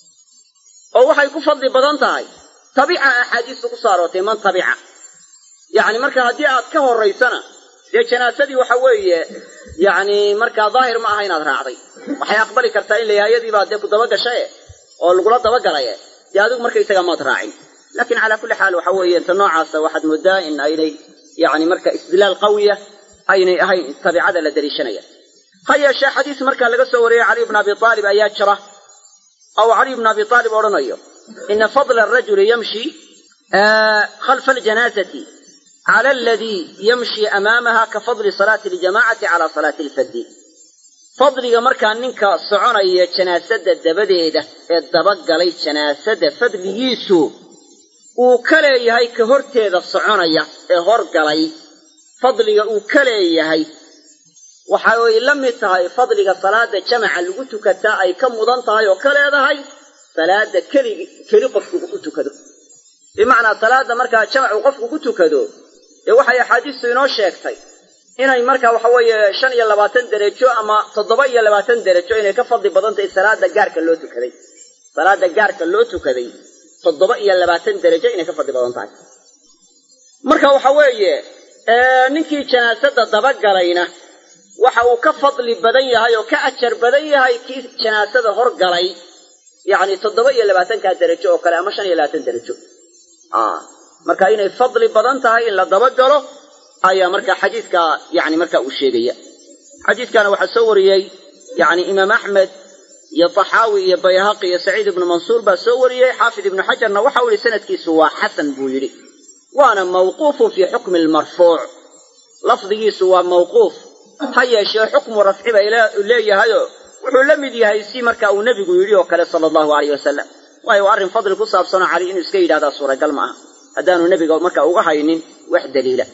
Speaker 2: oo waxay ku fadli badan tahay tabica axaadiistu ku soo aroortay man tabica yacni marka haddii aad ka horraysana dee janaasadii waxa weeye yacni markaa daahir ma aha inaad raacday waxay aqbali kartaa in layaayadii baa dee ku dabagashae oo lagula dabagalaye dee adigu markaysaga maad raacin laakiin calaa kulli xaal waxa weeye inta noocaasa waxaad moodaa in aynay yacni marka istidlaal qawiya aynay ahayn tabicada la daliishanaya ha yeeshee xadiis markaa laga soo wariyey caliy bna abi aalib ayaa jira ou caliy bna abi aalib odhanayo ina fadla arajuli yamshi khalfa aljanaazati cala aladii yamshi amaamaha ka fadli salaati aljamacati cala salaati alfaddi fadliga markaa ninka soconaya janaasada dabadeeda ee dabagalay janaasada fadligiisu uu ka leeyahay ka horteeda soconaya ee horgalay fadliga uu ka leeyahay waxa ay la mid tahay fadliga salaada jamaca lagu tukataa ay ka mudan tahay oo ka leedahay salaada keli keli qofku u tukado bimacnaa salaada markaa jamacu qofku ku tukado dee waxay axaadiistu inoo sheegtay inay markaa waxa weeye shan iyo labaatan derajo ama toddoba iyo labaatan derajo inay ka fadli badan tahay salaada gaarka loo tukaday salaada gaarka loo tukaday toddoba iyo labaatan derajo inay ka fadli badan tahay marka waxa weeye ninkii janaasada dabagalayna waxa uu ka fadli badan yahay oo ka ajar badan yahay kii janaasada horgalay yacni toddoba iyo labaatankaa derajo oo kale ama shan iyo labaatan derajo marka inay fadli badan tahay in la dabagalo ayaa marka xadiiska yani marka uu sheegaya xadiiskana waxaa soo wariyey yani imaam axmed iyo taxaawi iyo bayhaqi iyo saciid ibnu mansuur baa soo wariyey xaafid ibnu xajarna waxa uu yihi sanadkiisu waa xasan buu yidhi waana mawquufun fii xukmi lmarfuuc lafdigiisu waa mawquuf ha yeeshee xukmu rafci bay leeyahayoo wuxuu la mid yahay si marka uu nebigu yidhi oo kale sala allahu alayh wasalam waayo arrin fadli ku saabsanoo cali inuu iska yidhahdaa suuragal ma aha haddaanu nebiga marka uga haynin wax daliila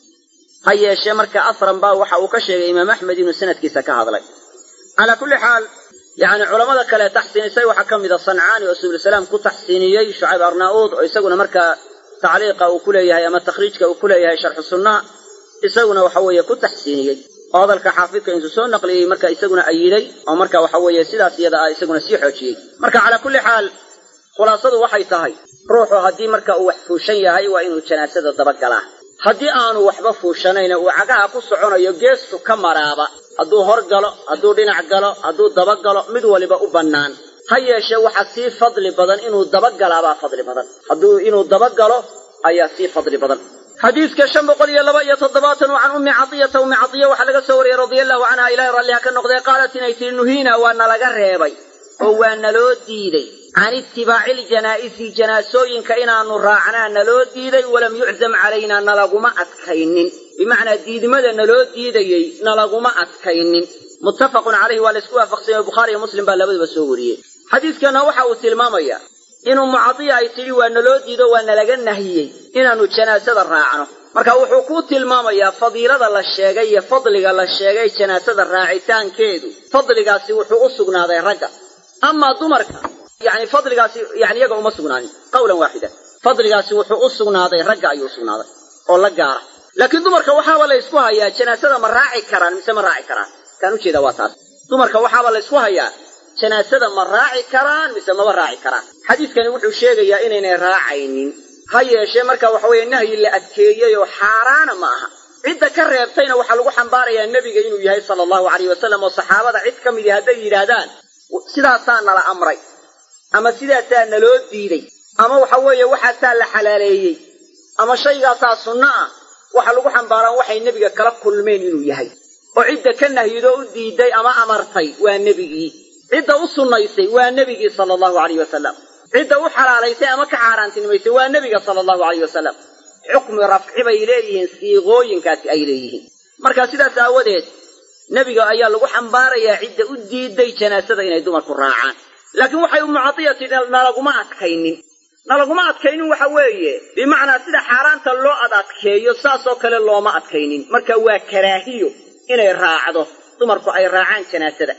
Speaker 2: ha yeeshee marka asran baa waxa uu ka sheegay imaam axmed inuu sanadkiisa ka hadlay calaa kulli xaal yani culammada kale taxsiinisay waxaa ka mida sancaani oo subulsalaam ku taxsiiniyey shucayb arnaa'uud oo isaguna markaa tacliiqa uu ku leeyahay ama takhriijka uu ku leeyahay sharxu sunnaha isaguna waxa weeye ku taxsiiniyey oo hadalka xaafidka intuu soo naqliyey marka isaguna ayiday oo marka waxa weeye sidaas iyada ah isaguna sii xoojiyey marka calaa kulli xaal khulaasadu waxay tahay ruuxu haddii marka uu wax fuushan yahay waa inuu janaasada dabagalaa haddii aanu waxba fuushanayna uu cagaha ku soconayo geestu ka maraaba hadduu hor galo hadduu dhinac galo hadduu dabagalo mid waliba u bannaan ha yeeshee waxaa sii fadli badan inuu dabagalaabaa fadli badan hadduu inuu dabagalo ayaa sii fadli badan xadiiska shan boqol iyo laba iyo toddobaatan oo can ummi cadiyata ummi cadiya waxaa laga soo wariyey radia allahu canha ilahay ralliha ka noqdee qaalat inay tihi nuhiina waa nalaga reebay oo waa naloo diiday can itibaaci ljanaa'isi janaasooyinka inaanu raacnaa naloo diiday walam yuczam calaynaa nalaguma adkaynin bimacnaa diidmada naloo diidayey nalaguma adkaynin muttafaqun calayhi waa laysku waafaqsanyay bukhaari iyo muslim baa labaduba soo wariyey xadiiskana waxa uu tilmaamayaa in ummu cadiya ay tidhi waa naloo diido waa nalaga nahiyey inaannu janaasada raacno marka wuxuu ku tilmaamayaa fadiilada la sheegay iyo fadliga la sheegay janaasada raacitaankeedu fadligaasi wuxuu u sugnaaday ragga amaa dumarka yani fadligaasi yani iyaga uma sugnaanin qawlan waaxidan fadligaasi wuxuu u sugnaaday ragga ayuu u sugnaaday oo la gaara laakiin dumarka waxaaba la ysku hayaa janaasada ma raaci karaan mise ma raaci karaan kaan ujeeda waa taas dumarka waxaaba la ysku hayaa janaasada ma raaci karaan mise maba raaci karaan xadiiskani wuxuu sheegayaa inaynay raacaynin ha yeeshee marka waxa weeye nahyi la adkeeyey oo xaaraana ma aha cidda ka reebtayna waxaa lagu xambaarayaa nebiga inuu yahay sala allahu alayh wasalam oo saxaabada cid ka midii hadday yidhaahdaan sidaasaa nala amray ama sidaasaa naloo diiday ama waxa weeye waxaasaa la xalaaleeyey ama shaygaasaa sunno ah waxa lagu xambaaraan waxay nebiga kala kulmeen inuu yahay oo cidda ka nahyido u diiday ama amartay waa nebigii cidda u sunnaysay waa nebigii sala allahu alayh wasalam cidda u xalaalaysay ama ka xaaraantinimaysay waa nebiga sala allahu alayh wasalam xukmi rafci bay leeyihiin siiqooyinkaasi ay leeyihiin marka sidaas aawadeed nebiga ayaa lagu xambaarayaa cidda u diiday janaasada inay dumarku raacaan laakiin waxay ummu cadiyati nalaguma adkaynin nalaguma adkaynin waxa weeye bimacnaa sida xaaraanta loo ad adkeeyo saasoo kale looma adkaynin marka waa karaahiyo inay raacdo dumarku ay raacaan janaasada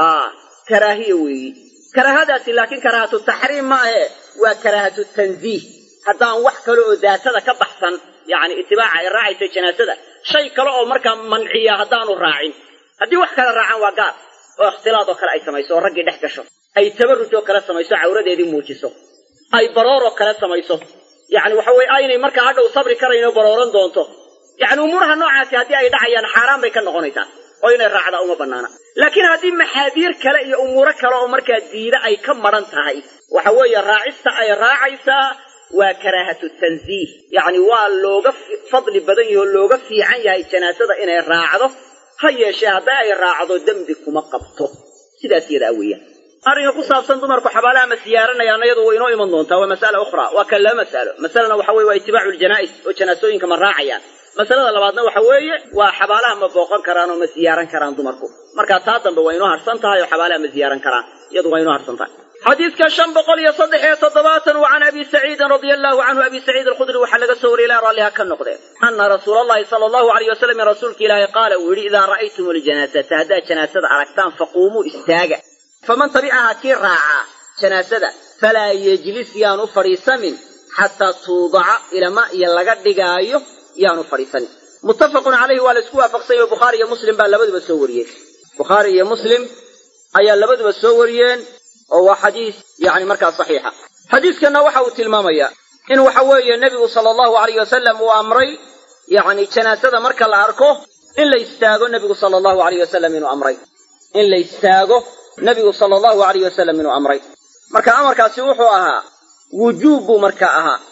Speaker 2: karaahiya weeyi karaahadaasi laakiin karaahatu taxriim ma ahe waa karaahatu tanziih haddaan wax kale oo daatada ka baxsan yacni itibaaca ay raacaysa janaasada shay kale oo markaa manciya haddaanu raacin haddii wax kale raacaan waa gaar oo ikhtilaad oo kale ay samayso oo raggii dhex gasho ay tabarruj oo kale samayso cawradeedii muujiso ay barooroo kale samayso yacni waxa weye aynay markaa hadhow sabri karaynoo barooran doonto yacni umuuraha noocaasi haddii ay dhacayaan xaaraan bay ka noqonaysaa oo inay raacdaa uma bannaana laakiin haddii maxaadiir kale iyo umuuro kale oo markaa diida ay ka madran tahay waxa weeye raacista ay raacaysaa waa karaahatu tanziih yacni waa looga fadli badan yahi oo looga fiican yahay janaasada inay raacdo ha yeeshee hadday ay raacdo dembi kuma qabto sidaas yadaa weeyaan arrinka ku saabsan dumarku xabaalaha ma siyaaranayaan iyadu way inoo iman doontaa waa mas'ala ukhra waa kan laba mas'alo masalana waxa weye waa itibaacu ljanaa'is oo janaasooyinka ma raacayaan masalada labaadna waxa weeye waa xabaalaha ma booqan karaan oo ma ziyaaran karaan dumarku marka taa dambe waa inoo harsan tahay oo xabaalaha ma ziyaaran karaan iyadu waa inoo harsan tahay xadiiska shan boqol iyo saddex iyo toddobaatan wa can abi saciidin radia allahu canhu abi saciid alkhudri waxaa laga soo wariyay ilahi ralliha ka noqdee ana rasuula allahi sala allahu alayh wasalam rasuulka ilaahi qaala uu yidhi idaa ra'aytum aljanaasata haddaad janaasada aragtaan faquumuu istaaga faman tabicahaa kii raacaa janaasada falaa yejlis yaanu fadhiisanin xataa tuudaca ilama iyo laga dhigaayo yaanu fadhiisanin muttafaqun calayhi waa la isku waafaqsanyay oo bukhaari iyo muslim baa labaduba soo wariyeen bukhaari iyo muslim ayaa labaduba soo wariyeen oo waa xadiis yani markaa saxiixa xadiiskanna waxa uu tilmaamayaa in waxa weeye nebigu sala allahu alayh wasalam uu amray yacni janaasada marka la arko in la istaago nebigu sala allahu alayh wasalam inuu amray in la istaago nebigu sala allahu alayh wasalam inuu amray marka amarkaasi wuxuu ahaa wujuub buu markaa ahaa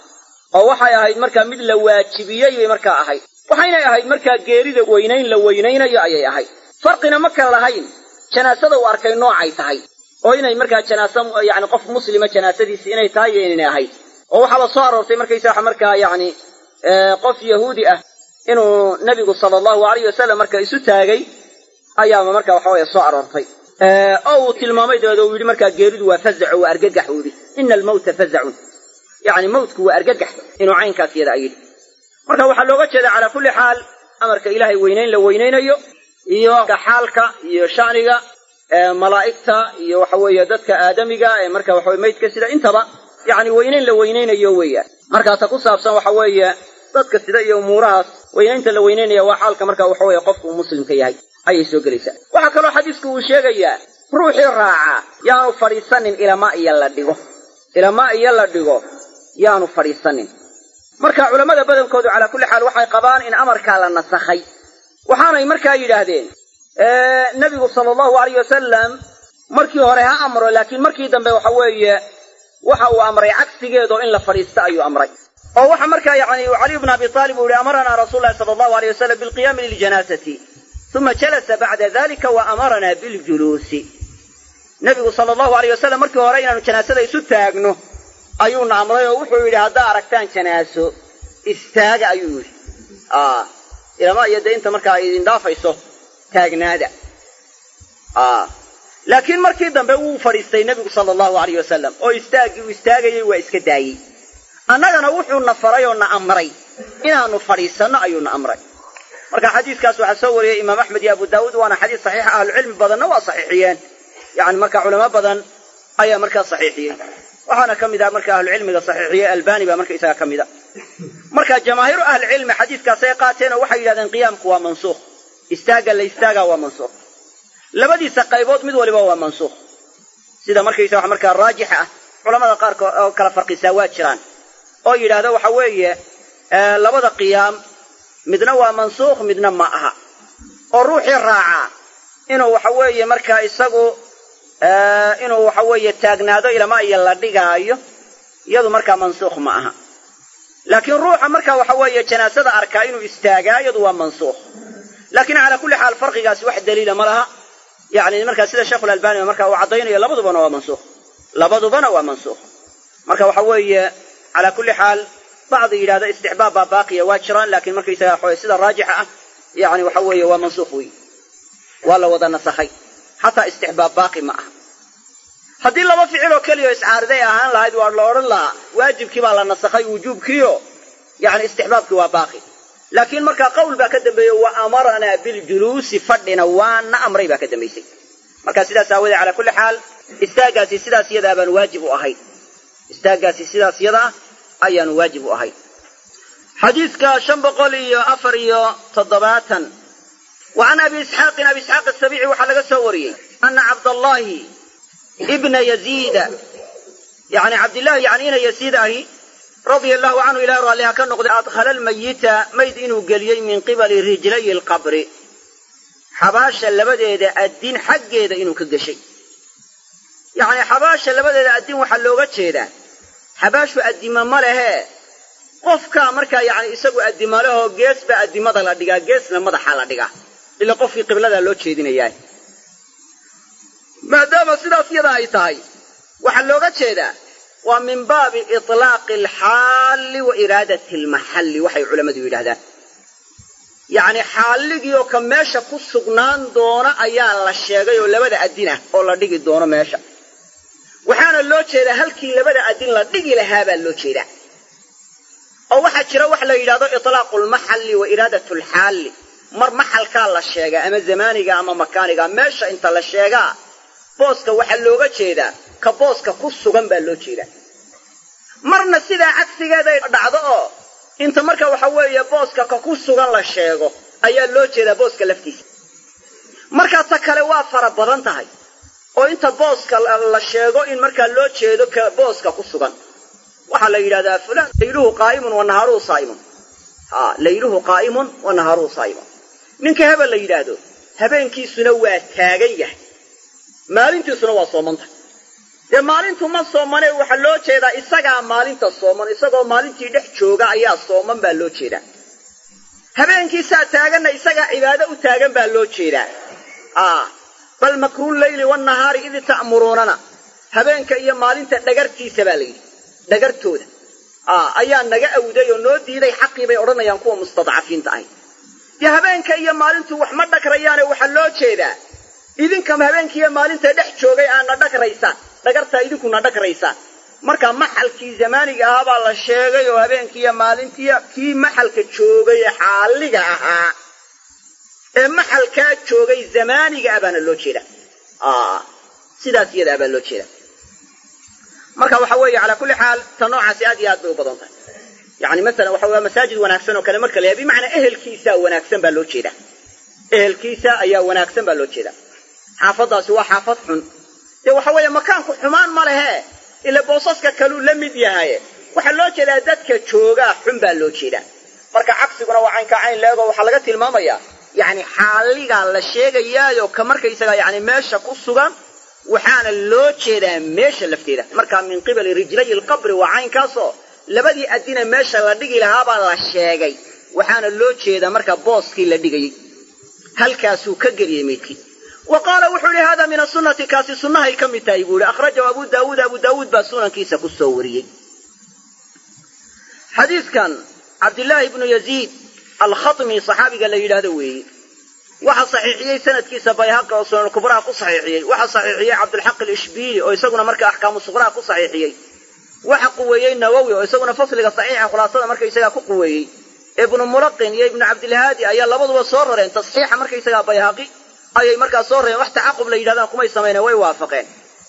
Speaker 2: oo waxay ahayd markaa mid la waajibiyey bay markaa ahayd waxaynay ahayd markaa geerida weynayn la weynaynayo ayay ahayd farqina ma kala lahayn janaasada uu arkay noocay tahay oo inay markaa janaasa yani qof muslima janaasadiisi inay tahay iyo inaynay ahayd oo waxaaba soo aroortay markaysaa markaa yani qof yahuudi ah inuu nebigu sala allahu alayh wasalam marka isu taagay ayaaba marka waxa weye soo aroortay oo uu tilmaamay dabeed uu yidhi markaa geeridu waa fazaco waa argagax uu yidhi ina almawta fazacun yani mawtku waa argagax inuu caynkaas yada a yidhi marka waxaa looga jeeda calaa kulli xaal amarka ilaahay weynayn la weynaynayo iyo xaalka iyo shaniga malaa'igta iyo waxa weeye dadka aadamiga ee marka waxaweye maydka sida intaba yani weynayn la weynaynayo weeyaan markaa ta ku saabsan waxa weeye dadka sida iyo umuurahaas weynaynta la weynaynaya waa xaalka marka waxa weeye qofku muslimka yahay ayay soo gelaysaa waxaa kaloo xadiisku uu sheegayaa ruuxii raaca yaanu fadhiisanin ilama iyo la dhigo ilama iyo la dhigo yaanu fadhiisanin marka culammada badankoodu calaa kulli xaal waxay qabaan in amarkaa la nasakhay waxaanay markaa yidhaahdeen nebigu sala allahu alayh wasalam markii hore ha amro laakiin markii dambe waxa weeye waxa uu amray cagsigeedoo in la fadhiista ayuu amray oo waxa markaa yani caliy bna abi aalib uu yihi amaranaa rasuul lahi sala allahu alayh wasalam bilqiyaami liljanaasati uma jalasa bacda dalika wa amaranaa biljuluusi nebigu sala allahu alayh wasalam markii hore inaanu janaasada isu taagno ayuuna amray oo wuxuu yidhi haddaa aragtaan janaaso istaaga ayuu yidhi ilama iyo dee inta markaa idin dhaafayso taagnaada laakiin markii dambe wuu fadhiistay nebigu sala allahu alayh wasalam oo istaagii uu istaagayey waa iska daayey annagana wuxuuna faray oo na amray inaanu fadhiisanno ayuuna amray marka xadiiskaas waxaa soo wariyey imaam axmed iyo abu daawuud waana xadiis saxiixa ahlucilmi badanna waa saxiixiyeen yani marka culamo badan ayaa markaa saxiixiyey waxaana ka mid ah marka ahlucilmiga saxiixiyey albani baa marka isaga ka mid a marka jamaahiiru ahlicilmi xadiiskaasay qaateen oo waxay yidhahdeen qiyaamku waa mansuukh istaagga la istaagaa waa mansuukh labadiisa qaybood mid waliba waa mansuukh sida markaysa wax markaa raajix ah culamada qaarkood oo kala farqisaa waa jiraan oo yidhaahda waxa weeye labada qiyaam midna waa mansuukh midna ma aha oo ruuxii raacaa inuu waxa weeye markaa isagu inuu waxa weeye taagnaado ilama iyo la dhigaayo iyadu markaa mansuukh ma aha laakiin ruuxa marka waxa weeye janaasada arkaa inuu istaagaa iyadu waa mansuukh laakiin calaa kulli xaal farqigaasi wax daliila ma laha yani markaa sida sheikhulalbani marka uu caddaynayo labadubana waa mansuukh labadubana waa mansuukh marka waxa weeye calaa kulli xaal bacdi yidhahda istixbaab baa baaqiya waa jiraan laakiin markaysaga waxa weye sida raajixa ah yani waxa weeye waa mansuukh wey waa la wada nasakhay xataa istixbaab baaqi ma aha haddii laba ficil oo keliya iscaariday ahaan lahayd waa la odhan lahaa waajibkii baa la nasakhay wujuubkiio yani istixbaabkii waa baaqi laakiin markaa qawl baa ka dambeeyey wa amaranaa biljuluusi fadhina waana amray baa ka dambaysay marka sidaas aawoodee calaa kulli xaal istaaggaasi sidaas yadaa baanu waajib u ahayn istaaggaasi sidaas yadaa ayaanu waajib u ahayn xadiidka shan boqol iyo afar iyo toddobaatan wa can abi isxaaqin abi isxaaq asabiici waxaa laga soo wariyey ana cabdallahi ibna yaziida yani cabdillahi yani ina yaziid ahi radia allahu canhu ilahi raalliha ka noqday adkhala almayita mayd inuu geliyey min qibali rijlay alqabri xabaasha labadeeda addin xaggeeda inuu ka geshay yacni xabaasha labadeeda addin waxaa looga jeedaa xabaashu addima ma lehee qofkaa markaa yani isagu addima lehoo gees baa addimada la dhigaa geesna madaxa la dhigaa ila qofkii qibladaa loo jeedinayaa maadaama sidaas yada ay tahay waxaa looga jeedaa waa min baabi itlaaqi alxaalli wa iraadati almaxalli waxay culammadu yidhahdaan yacni xaalligii oo ka meesha ku sugnaan doona ayaa la sheegay oo labada addin ah oo la dhigi doono meesha waxaana loo jeedaa halkii labada addin la dhigi lahaa baa loo jeedaa oo waxaa jira wax la yidhahdo itlaaqu lmaxalli wa iraadatu alxaalli mar maxalkaa la sheegaa ama zamaaniga ama makaaniga meesha inta la sheegaa booska waxaa looga jeedaa ka booska ku sugan baa loo jeedaa marna sidaa cagsigeeday dhacdo oo inta marka waxa weeye booska ka ku sugan la sheego ayaa loo jeedaa booska laftiisa markaa ta kale waa fara badan tahay oo inta booska la sheego in markaa loo jeedo ka booska ku sugan waxaa la yidhahdaa fulan layluhu qaa'imun wa nahaaruhu saa'imun ha layluhu qaa'imun wa nahaaruhu saa'imun ninka hebel la yidhaahdo habeenkiisuna waa taagan yahay maalintiisuna waa soomanta
Speaker 1: dee maalintu ma soomane waxaa loo jeedaa isagaa maalinta sooman isagoo maalintii dhex jooga ayaa sooman baa loo jeedaa habeenkiisaa taaganna isagaa cibaado u taagan baa loo jeedaa bal makruul leyli wanahaari id ta'muruunana habeenka iyo maalinta dhagartiisa baa layidhi dhagartooda ayaa naga awday oo noo diiday xaqii bay odhanayaan kuwa mustadcafiinta ahy dee habeenka iyo maalintu wax ma dhagrayaane waxaa loo jeedaa idinkama habeenkiiyo maalinta dhex joogay aadna dhagraysaan dhagartaa idinkuna dhagraysaan marka maxalkii zamaaniga ahaa baa la sheegay oo habeenkiiyo maalintii kii maxalka joogay ee xaaliga ahaa ee maxalkaa joogay zamaaniga ah baana loo jeeda sidaas iyada ah baa loo jeeda marka waxa weeye calaa kulli xaal ta noocaasi aad iyo aad bay u badan tahay yani masalan waxa waa masaajid wanaagsan oo kale marka la yahay bimacnaa ehelkiisaa wanaagsan baa loo jeeda ehelkiisa ayaa wanaagsan baa loo jeeda xaafadaasi waa xaafad xun dee waxa weeye makaanku xumaan ma lehe ila boosaska kaluu la mid yahaye waxaa loo jeedaa dadka joogaa xun baa loo jeedaa marka cagsiguna waa caynka cayn leego waxaa laga tilmaamayaa yani xaaligaa la sheegayaayo ka markaysaga yani meesha ku sugan waxaana loo jeedaa meesha lafteeda marka min qibali rijlay lqabri waa caynkaasoo labadii adina meesha la dhigi lahaabaa la sheegay waxaana loo jeedaa marka booskii la dhigayey halkaasuu ka geliyey meydkii wa qaala wuxuu yihi hada min asunati kaasi sunnahay ka mid tahay buu yihi akhrajahu abu daawuud abu daawuud baa sunankiisa ku soo wariyey xadiidkan cabdillaahi ibnu yaziid alkhatmi saxaabiga la yidhaahdo weeye waxaa saxiixiyey sanadkiisa bayhaqi oo sunan kubraha ku saxiixiyey waxaa saxiixiyey cabdulxaq alishbiili oo isaguna marka axkaamu suqraha ku saxiixiyey waxa quweeyey nawowi oo isaguna fasliga saxiixa khulaasada markaysagaa ku quweeyey ibnu mulaqin iyo ibnu cabdilhaadi ayaa labaduba soo rareen tasxiixa markaysagaa bayhaqi ayay markaa soo rareen wax tacaqub la yidhahdaan kumay samayne way waafaqeen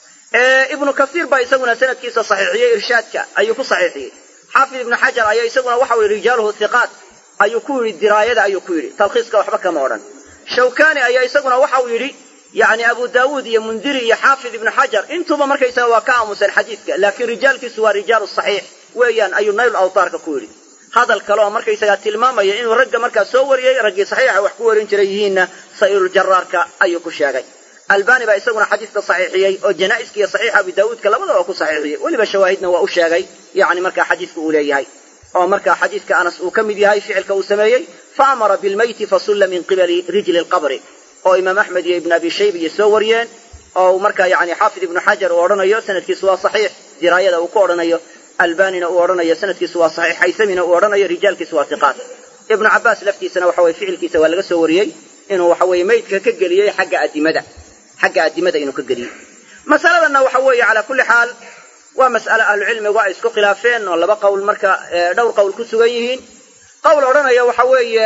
Speaker 1: ibnu kasiir baa isaguna sanadkiisa saxiixiyey irshaadka ayuu ku saxiixiyey xaafid ibnu xajar ayaa isaguna waxau yihi rijaaluhu hiqaat ayuu ku yidhi diraayada ayuu ku yidhi talkhiiska waxba kama odhan shawkani ayaa isaguna waxau yidhi yani abu daawuud iyo mundiri iyo xaafid ibnu xajar intuba markaysaga waa ka aamuseen xadiidka laakiin rijaalkiisu waa rijaalu saxiix weeyaan ayuu nayl awtaarka ku yidhi hadal kale oo markaysagaa tilmaamaya inuu ragga markaa soo wariyey raggii saxiixa wax ku warin jiray yihiinna sa'iiruljaraarka ayuu ku sheegay albani baa isaguna xadiidka saxiixiyey oo janaa'iska iyo saxiixa abi daawuudka labadaba ku saxiixiyey weliba shawaahidna waa u sheegay yani markaa xadiidka uu leeyahay oo markaa xadiidka anas uu ka mid yahay ficilka uu sameeyey fa amara bilmeyti fasulla min qibali rijli lqabri oo imaam axmed iyo ibn abi shaybiya soo wariyeen oo markaa yani xaafid ibnu xajar uu odhanayo sanadkiisu waa saxiix diraayada uu ku odhanayo albanina uu odhanayo sanadkiisu waa saxiix haysamina uu odhanayo rijaalkiisu waa hiqaat ibnu cabaas laftiisana waxa weye ficilkiisa waa laga soo wariyey inuu waxa weye meydka ka geliyey xagga adimada xagga adimada inuu ka geliyey masaladanna waxa weeye calaa kulli xaal waa mas'ale ahlucilmigu ay isku khilaafeen oo laba qowl marka dhowr qowl ku sugan yihiin qowl odhanaya waxa weeye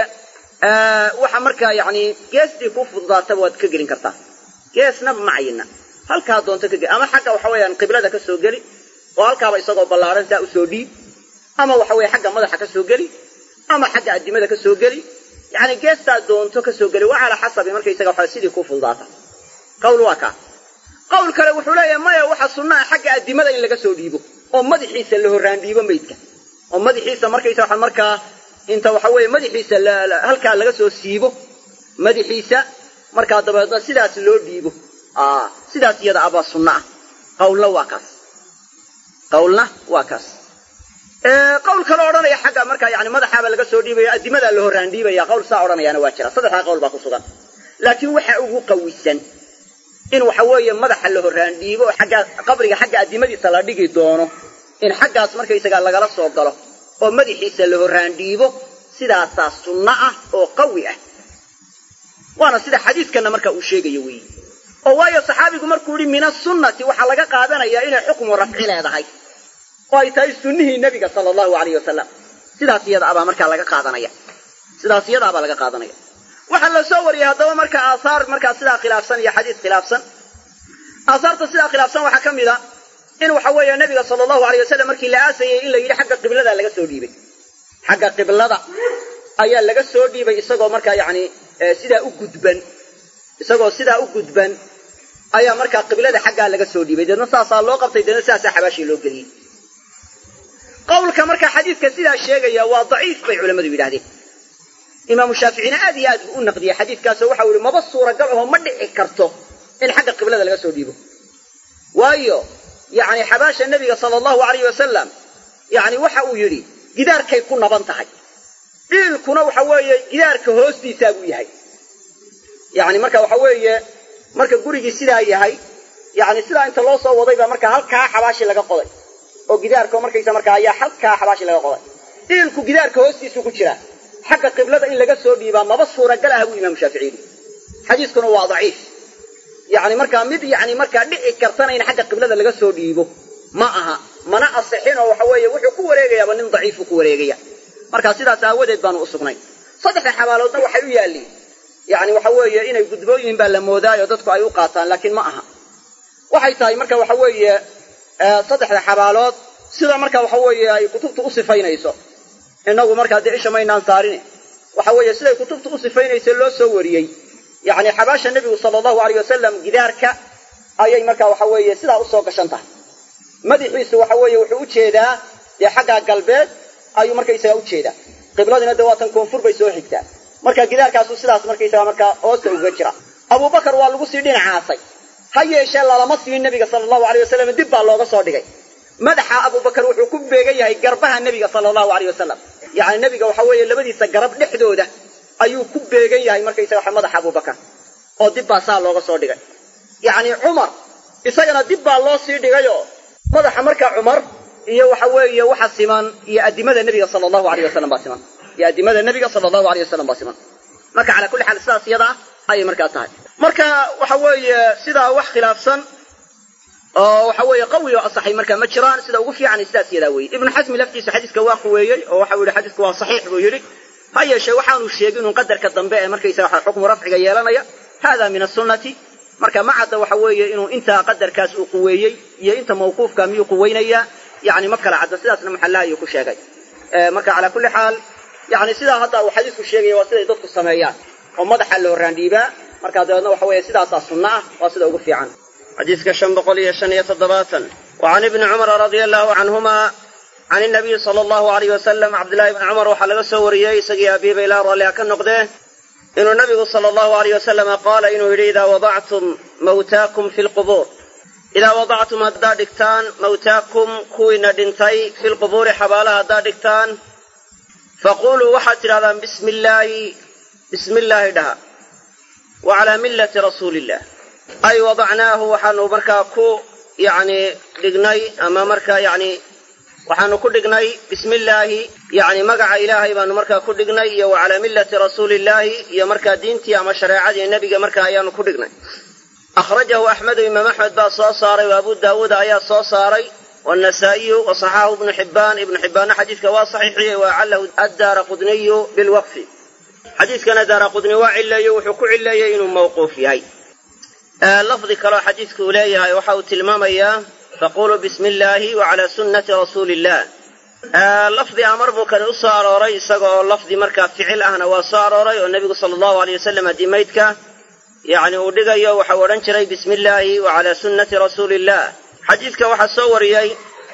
Speaker 1: waxa markaa yani geestii ku fududaataba waad ka gelin kartaa geesna macayina halkaa doonto ka geli ama xagga waxa weeyaan qiblada ka soo geli oo halkaaba isagoo ballaaran saa usoo dhiib ama waxa weye xagga madaxa ka soo geli ama xagga adimada ka soo geli yani geestaa doonto ka soo geli waa calaa xasabi markaysaga waxa sidii ku fududaata qawl waa kaa qawl kale wuxuu leeyahay maya waxa sunnaha xagga adimada in laga soo dhiibo oo madaxiisa la horraan dhiibo maydka oo madaxiisa markaysa waxa markaa inta waxa weeye madaxiisa halkaa laga soo siibo madaxiisa markaa dabeedna sidaas loo dhiibo sidaas iyada abaa sunna ah qawlna waa kaas qawlna waa kaas qawl kale odhanaya xagga markaa yani madaxaaba laga soo dhiibaya adimadaa la horraan dhiibaya qawl saa odhanayaana waa jira saddexdaa qawl baa ku sugan laakiin waxa ugu qawisan in waxa weeye madaxa la horraan dhiibo oo xagga qabriga xagga adimadiisa la dhigi doono in xaggaas markaysagaa lagala soo galo oo madaxiisa la horraan dhiibo sidaasaa sunno ah oo qawi ah waana sida xadiidkanna marka uu sheegayo weeye oo waayo saxaabigu markuu yihi min asunnati waxaa laga qaadanayaa inay xukmu rafci leedahay oo ay tahay sunnihii nebiga sala allahu alayh wasalam sidaas iyada abaa markaa laga qaadanaya sidaas iyada abaa laga qaadanaya waxaa la soo wariyey haddaba marka aahaar markaa sidaa khilaafsan iyo xadiis khilaafsan aahaarta sidaa khilaafsan waxaa ka mid a in waxa weeye nabiga sala allahu alay wasalam markii la aasayey in la yidhi xagga qiblada laga soo dhiibay xagga qiblada ayaa laga soo dhiibay isagoo markaa yani sidaa u gudban isagoo sidaa u gudban ayaa markaa qiblada xaggaa laga soo dhiibay deedna saasaa loo qabtay deedna sidaasaa xabaashii loo geliyey qawlka markaa xadiidka sidaa sheegaya waa daciif bay culammadu yidhahdeen imaamu shaaficina aad iyo aad buu u naqdiyey xadiidkaasoo waxau yihi maba suuragal aho ma dhici karto in xagga qiblada laga soo dhiibo waayo
Speaker 2: yacni xabaasha nebiga sala allahu alayh wasalam yacni waxa uu yidhi gidaarkay ku naban tahay dhiilkuna waxa weeye gidaarka hoostiisaa buu yahay yacni marka waxa weeye marka gurigii sidaa yahay yacni sidaa inta loo soo waday baa marka halkaa xabaashi laga qoday oo gidaarka markaysa marka ayaa halkaa xabaashi laga qoday dhiilku gidaarka hoostiisuu ku jiraa xagga qiblada in laga soo dhiibaa maba suuragal ah buu imaamu shaafici yidhi xadiiskuna waa daciif yacni markaa mid yacni markaa dhici kartana in xagga qiblada laga soo dhiibo ma aha mana asixin oo waxa weeye wuxuu ku wareegayaaba nin daciifuu ku wareegaya marka sidaas aawadeed baanu u sugnay saddexda xabaaloodna waxay u yaalliin yacni waxa weeye inay gudbooyihin baa la moodaayo dadku ay u qaataan laakiin ma aha waxay tahay marka waxa weeye saddexda xabaalood sida marka waxa weeye ay kutubtu u sifaynayso innagu markaa dee isha maynaan saarin waxa weeye siday kutubtu u sifaynaysa loo soo wariyey yacni xabaasha nebigu sala allahu alayh wasalam gidaarka ayay marka waxa weeye sidaa usoo gashan tahay madaxiisu waxa weeye wuxuu u jeedaa dee xaggaa galbeed ayuu markaysaga u jeedaa qibladina dee waatan koonfur bay soo xigtaa marka gidaarkaasu sidaas markaysaga markaa hoosta uga jira abubakar waa lagu sii dhinacaasay ha yeeshee lalama siin nebiga sala allahu alay wasalam dib baa looga soo dhigay madaxa abubakar wuxuu ku beegan yahay garbaha nebiga sala allahu aleyh wasalam yacni nebiga waxa weeye labadiisa garab dhexdooda ayuu ku beegan yahay markaysaga madaxa abubakar oo dib baa saa looga soo dhigay yacni cumar isagana dib baa loo sii dhigayoo madaxa markaa cumar iyo waxa weeye waxa siman iyo addimada nebiga sala allahu aleyh wasalam baa siman iyo addimada nebiga sala allahu aleyh wasalam baa siman marka calaa kulli xaal sidaas iyada ah ayay markaa tahay marka waxa weeye sidaa wax khilaafsan oo waxa weeye qawi oo asaxay markaa ma jiraan sida ugu fiican sidaas yadaa weeye ibnu xasmi laftiisa xadiiska waa quweeyey oo waxau yidhi xadiisku waa saxiix buu yidhi ha yeeshee waxaanu sheegin inuu qadarka dambe ee markaysaga waxa xukmu rafciga yeelanaya hada min asunnati marka ma cadda waxa weeye inuu intaa qadarkaas uu quweeyey iyo inta mawquufka miyuu quweynayaa yani ma kala cadda sidaasna maxallaha ayuu ku sheegay marka calaa kulli xaal yani sidaa hadda uu xadiisku sheegaya waa siday dadku sameeyaan oo madaxa loo raandhiibaa markaa dabeedna waxa weeye sidaasaa sunno ah waa sida ugu fiican
Speaker 1: xadiiska shan boqol iyo shan iyo toddobaatan wa can ibni cumara radia allahu canhuma can inabiyi sala allahu alayh wasalam cabdillahi ibni cumar waxaa laga soo wariyey isagii abiiba ilaa ralliha ka noqdee inuu nabigu sala allahu alayh wasalama qaala inuu yidhi idaa wadactum mawtaakum fi lqubuur idaa wadactum haddaad dhigtaan mawtaakum kuwiina dhintay fi lqubuuri xabaalaha haddaad dhigtaan faquluu waxaad tidhahdaan bismi illaahi bismi illaahi dhaha wa calaa millati rasuuli illah ay wadacnaahu waxaanu markaa ku yacni dhignay ama markaa yacni waxaanu ku dhignay bismi illaahi yacni magaca ilaahay baanu markaa ku dhignay iyo wa calaa millati rasuuli illaahi iyo markaa diintii ama shareecadii nebiga markaa ayaanu ku dhignay akhrajahu axmedu imaam axmed baa soo saaray wa abu daawuud ayaa soo saaray wannasaa'iyu wa saxaahu ibnu xibbaan ibnu xibbaanna xadiiska waa saxiixiyey wa acalahu addaara qudniyu bilwaqfi xadiiskana daara qudni waa cileeyo wuxuu ku cileeyey inuu mawquuf yahay lafdi kaleo xadiidku uu leeyahay waxa uu tilmaamayaa faquluu bismi illaahi wa calaa sunnati rasuuli illah lafdi amar buu kani u soo arooray isaga oo lafdi markaa ficil ahna waa soo arooray oo nebigu sala allahu aleyh wasalam haddii maydka yacni uu dhigayo waxau odhan jiray bismi illaahi wa calaa sunnati rasuuli illah xadiidka waxaa soo wariyey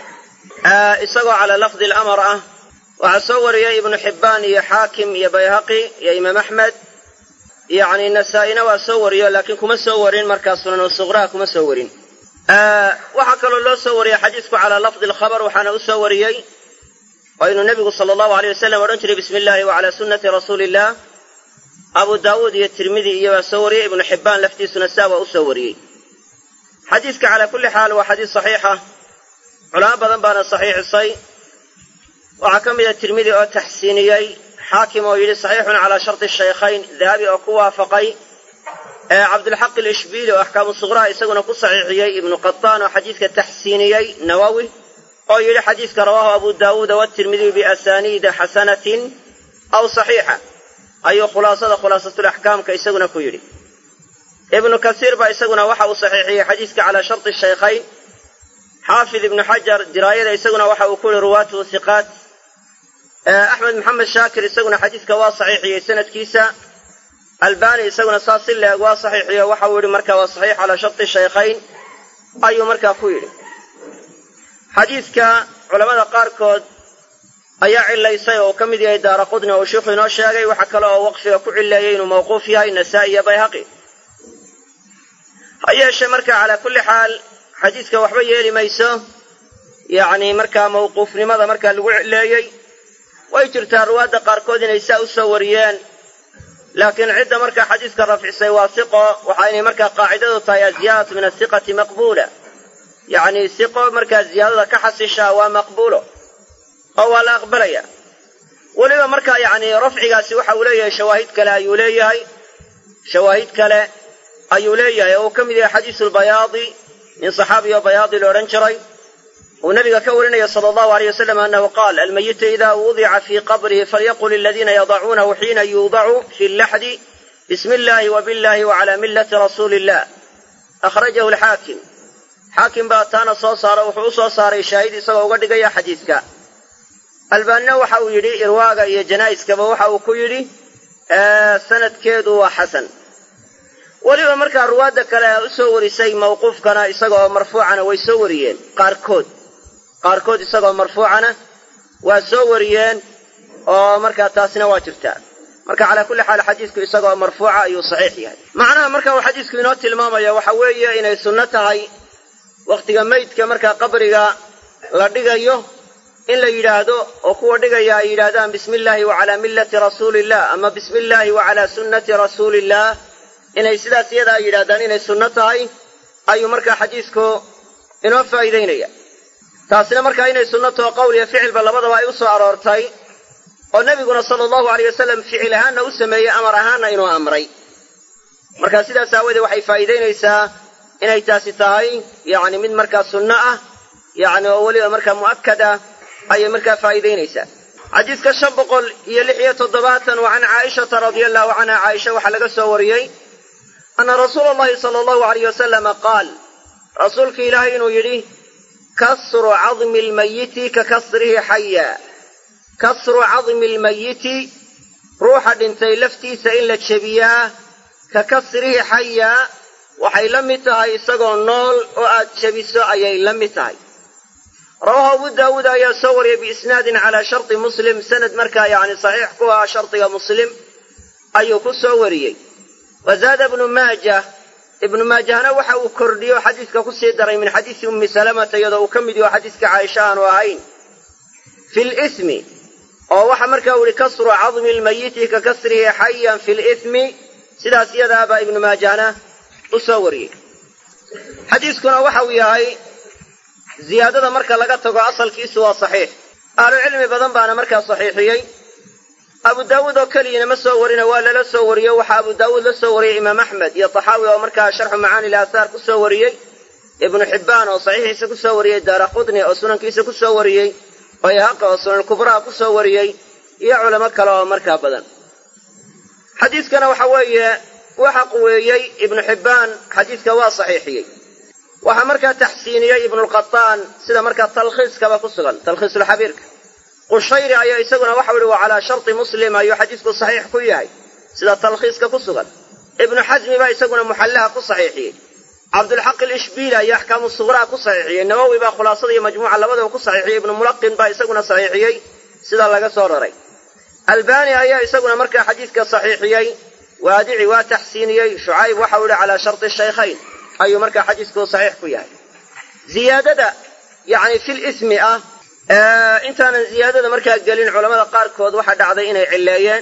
Speaker 1: isagoo calaa lafdi alamar ah waxaa soo wariyey ibnu xibbaan iyo xaakim iyo bayhaqi iyo imaam axmed yacni nasaa-ina waa soo wariyo laakiin kuma soo warin markaa sunanu suqraha kuma soo warin waxaa kaloo loo soo wariyey xadiisku calaa lafdi alkhabar waxaana u soo wariyey oo inuu nebigu sala allahu aleyh wasalam odhan jiray bismi illaahi wa calaa sunnati rasuuli illah abu daawuud iyo tirmidi iyo waa soo wariyey ibnu xibbaan laftiisuna saa waa u soo wariyey xadiiska calaa kulli xaal waa xadiis saxiixa culamo badan baana saxiixisay waxaa ka mida tirmidi oo taxsiiniyey xaakim oo yidhi saxiixun calaa sharti shaykhayn dahabi oo ku waafaqay cabdulxaq alishbiili oo axkaamu suqraha isaguna ku saxiixiyey ibnu qataan oo xadiidka taxsiiniyey nawowi oo yidhi xadiidka rawaahu abu daawuuda watirmidiyu biasaniida xasanatin aw saxiixa ayuu khulaasada khulaasatulaxkaamka isaguna ku yidhi ibnu kasiir baa isaguna waxa uu saxiixiyey xadiidka calaa sharti shaykhayn xaafid ibnu xajar diraayada isaguna waxa uu ku yihi ruwaatuhu hiqaat axmed maxamed shaakir isaguna xadiidka waa saxiixiyey sanadkiisa albani isaguna saas si leeg waa saxiixiyo waxa uu yihi marka waa saxiix calaa sharti shaykhayn ayuu markaa ku yidhi xadiidka culamada qaarkood ayaa cilaysay oo uu ka mid yahay daara qudni oo uu sheikhu inoo sheegay waxa kale oo waqfiga ku cileeyey inuu mawquuf yahay nasaa-i iyo bayhaqi ha yeeshee marka calaa kulli xaal xadiiska waxba yeeli mayso yacni markaa mawquufnimada markaa lagu cileeyey way jirtaa ruwaadda qaarkood inay saa u soo wariyeen laakiin cidda markaa xadiiska rafcisay waa siqo waxaynay markaa qaacidadu tahay aziyaadatu min asiqati maqbuula yacni siqo markaa ziyaadada ka xasishaa waa maqbuulo oo waa la aqbalaya weliba markaa yacni rafcigaasi waxa uu leeyahay shawaahid kale ayuu leeyahay shawaahid kale ayuu leeyahay oo uu ka mid yahay xadiisu lbayaadi nin saxaabi oo bayaadi la odhan jiray uu nabiga ka warinaya sala allahu aleyh wasalam annahu qaal almayitu ida wudica fii qabrihi falyaqul aladiina yadacuunahu xiina yuudacu fi llaxdi bismi illahi wa billahi wa cala millati rasuuli illah akhrajahu alxaakim xaakim baa taana soo saaro wuxuu u soo saaray shaahid isagoo uga dhigaya xadiidka albaanina waxa uu yidhi irwaaga iyo janaa'iskaba waxa uu ku yidhi sanadkeedu waa xasan weliba markaa ruwaadda kale u soo warisay mawquufkana isagaoo marfuucana way soo wariyeen qaarkood qaarkood isagoo marfuucana waa soo wariyeen oo markaa taasina waa jirtaa marka calaa kulli xaal xadiisku isagoo marfuuca ayuu saxiix yahay macnaha marka uu xadiisku inoo tilmaamaya waxa weeye inay sunno tahay wakhtiga meydka markaa qabriga la dhigayo in la yidhaahdo oo kuwa dhigaya ay yidhaahdaan bismi illaahi wa calaa millati rasuuliillah ama bismi illaahi wa calaa sunnati rasuuliillah inay sidaas iyada ay yidhahdaan inay sunno tahay ayuu markaa xadiisku inoo faa'iidaynaya taasina markaa inay sunno taho qowl iyo ficilba labadaba ay u soo aroortay oo nebiguna sala allahu aleyh wasalam ficil ahaanna u sameeyey amar ahaanna inuu amray marka sidaas aawoodee waxay faa'iidaynaysaa inay taasi tahay yacni mid markaa sunno ah yacni oo weliba markaa mu'akkad ah ayay markaa faa'iidaynaysaa xadiiska shan boqol iyo lix iyo toddobaatan wa can caaishata radia allahu canha caaisha waxaa laga soo wariyey anna rasuula allahi sala allahu alayh wasalama qaal rasuulka ilaahay inuu yidhi kasru cadmi lmayiti ka kasrihi xaya kasru cadmi lmayiti ruuxa dhintay laftiisa in la jebiyaa ka kasrihi xaya waxay la mid tahay isagoo nool oo aad jebiso ayay la mid tahay rawaahu abu daawuud ayaa soo wariyay biisnaadin calaa sharti muslim sanad markaa yacni saxiix ku ah shardiga muslim ayuu ku soo wariyey wa zaada ibnu maajah ibnu maajahna waxa uu kordhiyo xadiiska ku sii daray min xadiisi ummi salamata iyadoo uu ka mid yaho xadiiska caaisha aanu ahayn fi lismi oo waxa markaa u yihi kasru cadmi lmayiti ka kasrihi xayan fi lismi sidaas iyadaabaa ibnu maajahna u soo wariyey xadiiskuna waxa uu yahay ziyaadada marka laga tago asalkiisu waa saxiix ahlucilmi badan baana markaa saxiixiyey abu daawuud oo keliyana ma soo warina waa lala soo wariyo waxaa abu daawuud la soo wariyey imaam axmed iyo taxaawi oo markaa sharxu macaani laathaar ku soo wariyey ibnu xibbaan oo saxiixiisa ku soo wariyey daara qutni oo sunankiisa ku soo wariyey bayhaqa oo sunankubraha ku soo wariyey iyo culamo kale oo markaa badan xadiiskana waxa weeye waxa quweeyey ibnu xibbaan xadiiska waa saxiixiyey waxaa markaa taxsiiniyey ibnulqataan sida markaa talkhiiskaba ku sugan talkhiisulxabiirka qushayri ayaa isaguna waxau ihi waa calaa sharti muslim ayuu xadiisku saxiix ku yahay sida talkhiiska ku sugan ibnu xasmi baa isaguna muxallaha ku saxiixiyey cabdulxaq ilishbiili ayaa axkaamu suqraa ku saxiixiyey nawowi baa khulaasada iyo majmuuca labadaba ku saxiixiyey ibnu mulaqin baa isaguna saxiixiyey sida laga soo raray albani ayaa isaguna markaa xadiiska saxiixiyey waadici waa taxsiiniyey shucayb waxau ihi calaa sharti shaykhayn ayuu markaa xadiisku saxiix ku yahay ziyaadada yacni fil ismi ah intaanan ziyaadada markaa gelin culamada qaarkood waxaa dhacday inay cilleeyeen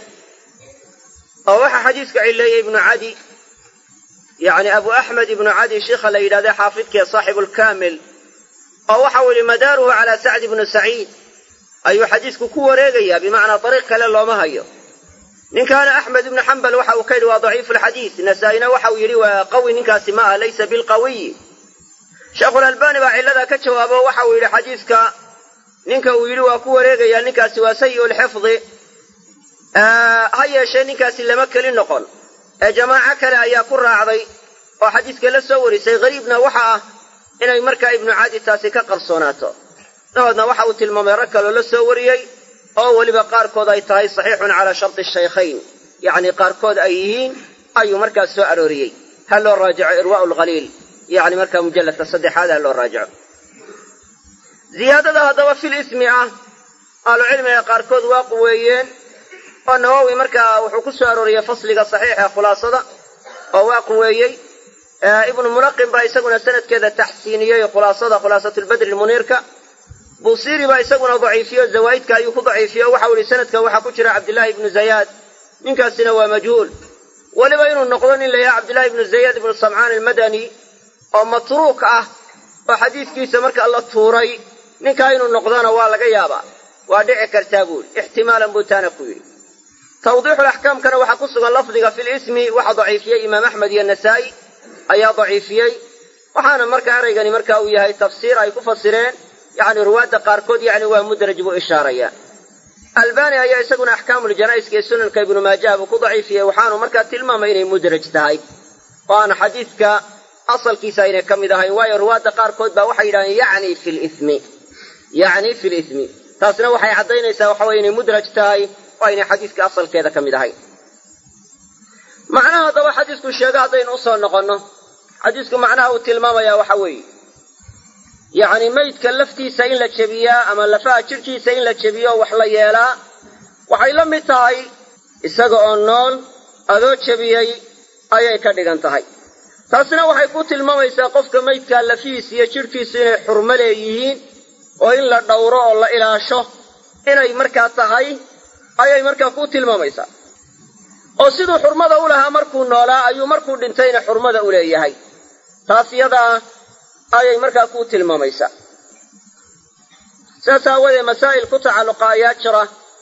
Speaker 1: oo waxaa xadiiska cilleeyey ibnu cadi yacni abu axmed ibnu cadi sheikha la yidhahda xaafidkee saaxibulkaamil oo waxau yihi madaaruhu calaa sacd ibnu saciid ayuu xadiisku ku wareegayaa bimacnaa dariiq kale looma hayo ninkaana axmed ibnu xambal waxa uu ka yidhi waa daciifu lxadiis nasaa-ina waxa uu yidhi waa qawi ninkaasi ma ah laysa bilqawiyi sheekhulalbani baa cilladaa ka jawaabo waxa uu yidhi xadiiska ninka uu yidhi waa ku wareegayaa ninkaasi waa sayi lxifdi ha yeeshee ninkaasi lama keli noqon ee jamaaco kale ayaa ku raacday oo xadiiska la soo warisay hariibna waxa ah inay markaa ibnu cadi taasi ka qarsoonaato dahoodna waxa uu tilmaamay rag kaloo la soo wariyey oo weliba qaarkood ay tahay saxiixun calaa sharti shaykhayn yacni qaarkood ay yihiin ayuu markaas soo arooriyey ha loo raajico irwaa'u lkhaliil yacni markaa mujalladka saddexaad ha loo raajico ziyaadada haddaba fil ismi ah ahlucilmiga qaarkood waa quweeyeen oo nawowi markaa wuxuu ku soo arooriyey fasliga saxiixa khulaasada oo waa quweeyey
Speaker 2: ibnu mulaqin baa isaguna sanadkeeda taxsiiniyey khulaasada khulaasatulbadri muniirka buusiri baa isaguna daciifiyo zawaa'idka ayuu ku daciifiye o waxau yihi sanadka waxaa ku jira cabdillaahi ibnu zayaad ninkaasina waa majhuul weliba inuu noqdo nin la yahay cabdillahi ibnu zayaad ibnu samcaan almadani oo matruuk ah oo xadiiskiisa marka la tuuray ninkaa inuu noqdona waa laga yaabaa waa dhici kartaa buuri ixtimaalan buu taana ku yidhi tawdiixulaxkaamkana waxaa ku sugan lafdiga fi lismi waxaa daciifiyey imaam axmed iyo nasaa'i ayaa daciifiyey waxaana marka eraygani marka uu yahay tafsiir ay ku fasireen yacni ruwaadda qaarkood yacni waa mudraj buu ishaaraya albani ayaa isaguna axkaamuljanaa'iska ee sunanka ibnu maajaha buu ku daciifiyey waxaanu markaa tilmaamay inay mudraj tahay oo aan xadiidka asalkiisa aynay ka mid ahayn waayo ruwaadda qaarkood baa waxay yidhahdeen yacni fi lismi yacni fi lismi taasna waxay caddaynaysaa waxa weye inay mudraj tahay oo aynay xadiiska asalkeeda ka mid ahayn macnaha haddaba xadiisku sheego haddaynu usoo noqonno xadiisku macnaha uu tilmaamayaa waxa weeye yacni maydka laftiisa in la jebiyaa ama lafaha jidhkiisa in la jebiyo oo wax la yeelaa waxay la mid tahay isaga oo nool adoo jebiyey ayay ka dhigan tahay taasina waxay ku tilmaamaysaa qofka maydkaa lafihiisa iyo jidhkiisu inay xurmo leeyihiin oo in la dhowro oo la ilaasho inay markaa tahay ayay markaa ku tilmaamaysaa oo siduu xurmada u lahaa markuu noolaa ayuu markuu dhintayna xurmada u leeyahay taas iyadaa ayay markaa ku tilmaamaysaa sidaas aawadeed masaa'il ku tacalluqa ayaa jira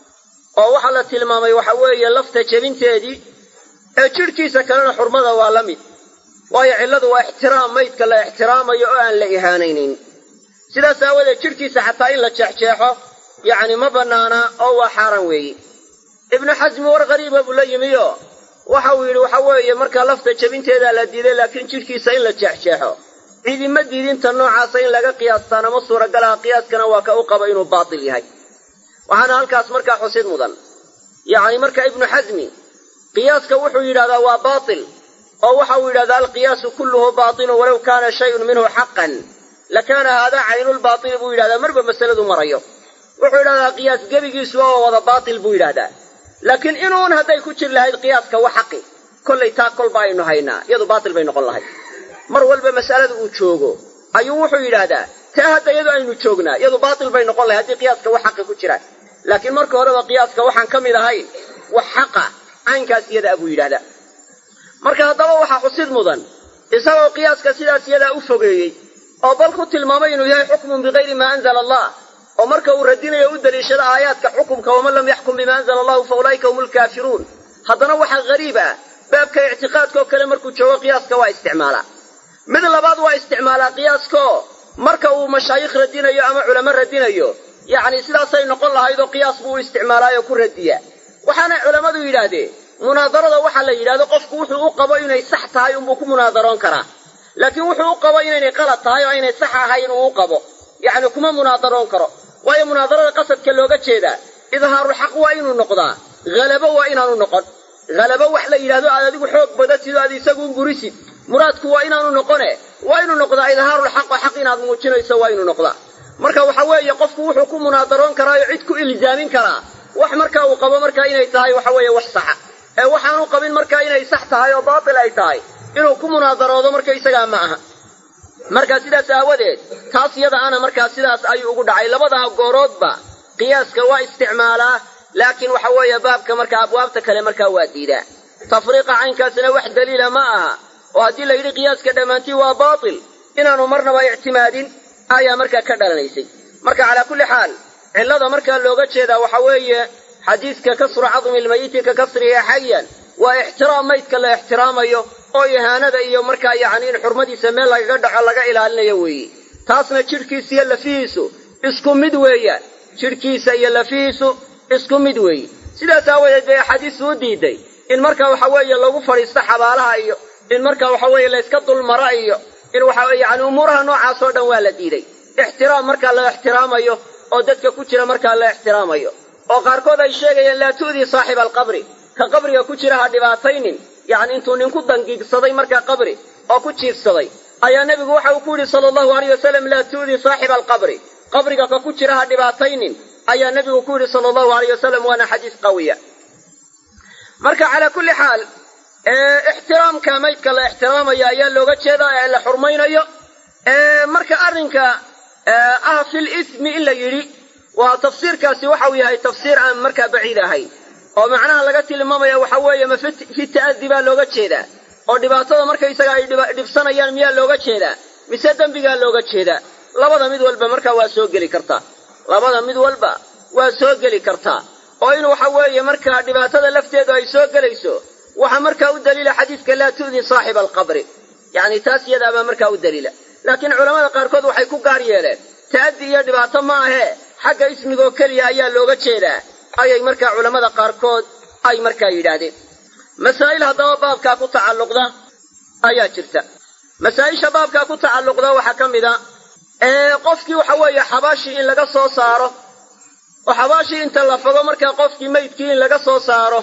Speaker 2: oo waxaa la tilmaamay waxa weeye lafta jebinteedii ee jidhkiisa kalena xurmada waa la mid waayo cilladu waa ixtiraam maydka la ixtiraamayo oo aan la ihaanaynin sidaas aawadeed jidhkiisa xataa in la jeexjeexo yacni ma bannaana oo waa xaaraan weeye ibnu xasmi war qariiba buu la yimi oo waxa uu yidhi waxa weeye markaa lafta jebinteedaa la diiday laakiin jidhkiisa in la jeexjeexo ciidima diidinta noocaasa in laga qiyaastaan ama suuragalaha qiyaaskana waa ka u qaba inuu baatil yahay waxaana halkaas markaa xusid mudan yacni marka ibnu xasmi qiyaaska wuxuu yidhahdaa waa baatil oo waxa uu yidhahdaa alqiyaasu kulluhu baatilun walow kaana shayun minhu xaqan lakaana haadaa caynulbaatili buu yidhahdaa marba masaladu marayo wuxuu yidhahdaa qiyaas gebigiisu oo wada baatil buu yidhahdaa laakiin inuun hadday ku jir lahayd qiyaaska wa xaqi kollay taa kolba aynu haynaa iyadu baatil bay noqon lahayd mar walba mas'alada uu joogo ayuu wuxuu yidhaahdaa taa hadda iyadu aynu joognaa iyadu baatil bay noqon lahayd haddii qiyaaska wax xaqi ku jiraan laakiin marka horeba qiyaaska waxaan ka mid ahayn wax xaqa caynkaas iyadaa buu yidhahdaa marka haddaba waxaa xusid mudan isagoo qiyaaska sidaas iyadaa u fogeeyey oo bal ku tilmaamay inuu yahay xukmun bikayri maa anzala allah oo marka uu radinayo u daliishado aayaadka xukumka waman lam yaxkum bima anzala allahu fa ulaa'ika hum lkaafiruun haddana waxaa gariib ah baabka ictiqaadkaoo kale markuu joogo qiyaaska waa isticmaalaa mid labaad waa isticmaalaa qiyaaskaoo marka uu mashaayikh radinayo ama culamo radinayo yacni sidaasay noqon lahayd oo qiyaas buu u isticmaalaayoo ku radiya waxaana culammadu yidhaahdeen munaadarada waxaa la yidhahdo qofku wuxuu u qabo inay sax tahay unbuu ku munaadaroon karaa laakiin wuxuu u qabo inaynay qalad tahay oo aynay sax ahayn uu u qabo yacni kuma munaadaroon karo waayo munaadarada qasadka looga jeedaa idhaarulxaq waa inuu noqdaa halabo waa inaanu noqon halabo wax la yidhahdo aad adigu xoog badatid oo aad isagu burisid muraadku waa inaanu noqone waa inuu noqdaa idhaarulxaqo xaq inaad muujinayso waa inuu noqdaa marka waxa weeye qofku wuxuu ku munaadaroon karaayo cid ku ilzaamin karaa wax marka uu qabo markaa inay tahay waxa weeye wax saxa ee waxaanu qabin markaa inay sax tahay oo baatil ay tahay inuu ku munaadaroodo marka isagaa ma aha marka sidaas aawadeed taas iyada ana markaa sidaas ayuu ugu dhacay labadaa gooroodba qiyaaska waa isticmaalaa laakiin waxa weeye baabka markaa abwaabta kale markaa waa diidaa tafriiqa caynkaasina wax daliila ma aha oo haddii la yidhi qiyaaska dhammaantii waa baatil inaanu marnaba ictimaadin ayaa markaa ka dhalanaysay marka calaa kulli xaal cillada markaa looga jeedaa waxa weeye xadiiska kasru cadmi lmayiti ka kasrihi xayan waa ixtiraam maydka la ixtiraamayo oo ihaanada iyo markaa yacni in xurmadiisa meel lagaga dhaco laga ilaalinayo weeye taasna jidhkiisa iyo lafihiisu isku mid weeyaan jidhkiisa iyo lafihiisu isku mid weeye sidaas aawadeed bay axaadiistu u diiday in marka waxa weeye lagu fadhiisto xabaalaha iyo in marka waxa weeye layska dulmaro iyo in waxa yani umuuraha noocaas oo dhan waa la diiday ixtiraam markaa la ixtiraamayo oo dadka ku jira markaa la ixtiraamayo oo qaarkood ay sheegayeen laa tu'dii saaxiba alqabri ka qabriga ku jira ha dhibaataynin yacni intuu ninku dangiigsaday markaa qabri oo ku jiifsaday ayaa nebigu waxa uu ku yidhi sala allahu alayh wasalam laa tu'dii saaxiba alqabri qabriga ka ku jira ha dhibaataynin ayaa nebigu ku yidhi sala allahu alayh wasalam waana xadiis qawiya marka calaa kulli xaal ixtiraamka maydka la ixtiraamayo ayaa looga jeedaa ee la xurmaynayo marka arrinka ah fil ismi in la yidhi waa tafsiirkaasi waxa uu yahay tafsiir aan markaa baciid ahayn oo macnaha laga tilmaamaya waxa weeye ma fi ta'adi baa looga jeedaa oo dhibaatada markaysaga ay dhibsanayaan miyaa looga jeedaa mise dembigaa looga jeedaa labada mid walba markaa waa soo geli kartaa labada mid walba waa soo geli kartaa oo in waxa weeye markaa dhibaatada lafteedu ay soo gelayso waxaa markaa u daliila xadiidka laa tu'di saaxiba alqabri yacni taas iyadaabaa markaa u daliila laakiin culamada qaarkood waxay ku gaar yeeleen ta'addi iyo dhibaato ma ahee xagga ismigoo keliya ayaa looga jeedaa ayay markaa culammada qaarkood ay markaa yidhaahdeen masaa'il haddaba baabkaa ku tacalluqda ayaa jirta masaa'isha baabkaa ku tacalluqda waxaa ka mid a ee qofkii waxa weeye xabaashii in laga soo saaro oo xabaashii inta la fago markaa qofkii maydkii in laga soo saaro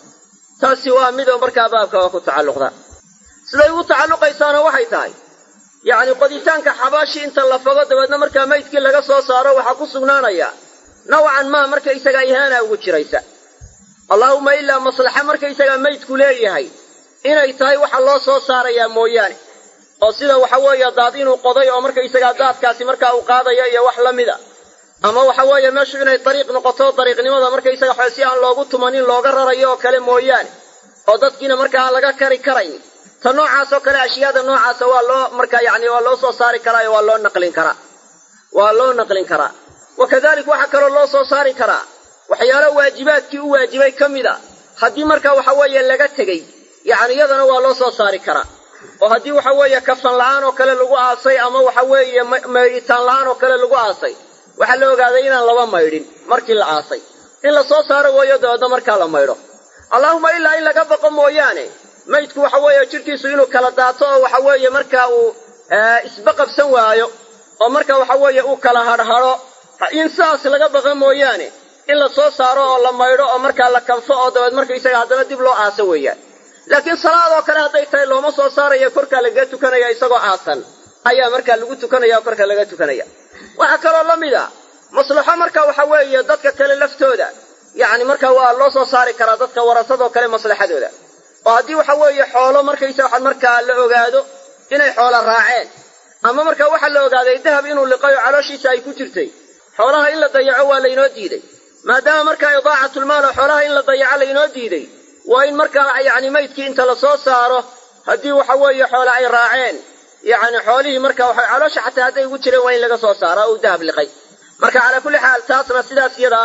Speaker 2: taasi waa midoo markaa baabka waa ku tacalluqda siday ugu tacalluqaysaana waxay tahay yacni qoditaanka xabaashii inta la fago dabeedna markaa maydkii laga soo saaro waxaa ku sugnaanaya nawcan maa markaysagaa ihaana ugu jiraysa allaahumma ilaa maslaxa markaysagaa maydku leeyahay inay tahay waxa loo soo saarayaa mooyaane oo sida waxa weeye daad inuu qoday oo markaysagaa daadkaasi markaa uu qaadaya iyo wax la mida ama waxa weeye meeshu inay dariiq noqoto dariiqnimada markaysaga waxa si aan loogu tumanin looga rarayo oo kale mooyaane oo dadkiina markaa aan laga kari karayn ta noocaas oo kale ashyaada noocaasa waa loo markaa yacni waa loo soo saari karaa iyo waa loo naqlin karaa waa loo naqlin karaa wa kadalik waxaa kaloo loo soo saari karaa waxyaalo waajibaadkii u waajibay ka mid a haddii markaa waxa weeye laga tegey yacni iyadana waa loo soo saari karaa oo haddii waxa weeye kafan la'aan oo kale lagu aasay ama waxa weeye maydhitaan la'aan oo kale lagu aasay waxaa la ogaaday inaan laba maydhin markii la aasay in la soo saaro weeyo dabeedna markaa la maydho allaahuma ilaa in laga baqo mooyaane maydku waxa weeye jidhkiisu inuu kala daato oo waxa weeye markaa uu isba qabsan waayo oo marka waxa weeye uu kala hadhhadho in sidaas laga baqa mooyaane in la soo saaro oo la maydho oo markaa la kanfo oo dabeed markaysaga haddana dib loo aaso weeyaan laakiin salaadoo kale hadday tahay looma soo saarayo korkaa lagaga tukanaya isagoo aasan ayaa markaa lagu tukanaya oo korka laga tukanaya waxaa kaloo la mid a maslaxo marka waxa weeye dadka kale laftooda yacni marka waa loo soo saari karaa dadka warasadoo kale maslaxadooda oo haddii waxa weeye xoolo markaysa waxaa markaa la ogaado inay xoolo raaceen ama marka waxaa la ogaaday dahab inuu liqayo calooshiisa ay ku jirtay xoolaha in la dayaco waa laynoo diiday maadaama markaa idaacatlmaal oo xoolaha in la dayaco laynoo diiday waa in markaa yacni maydkii inta la soo saaro haddii waxa weeye xoole ay raaceen yacni xoolihii marka waxa caloosha xataa hadday ugu jireen waa in laga soo saaro uu dahab liqay marka calaa kulli xaal taasna sidaas iyada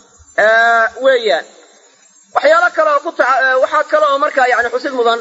Speaker 2: ah weeyaan waxyaalo kale oo ku taa waxaa kale oo markaa yacni xusid mudan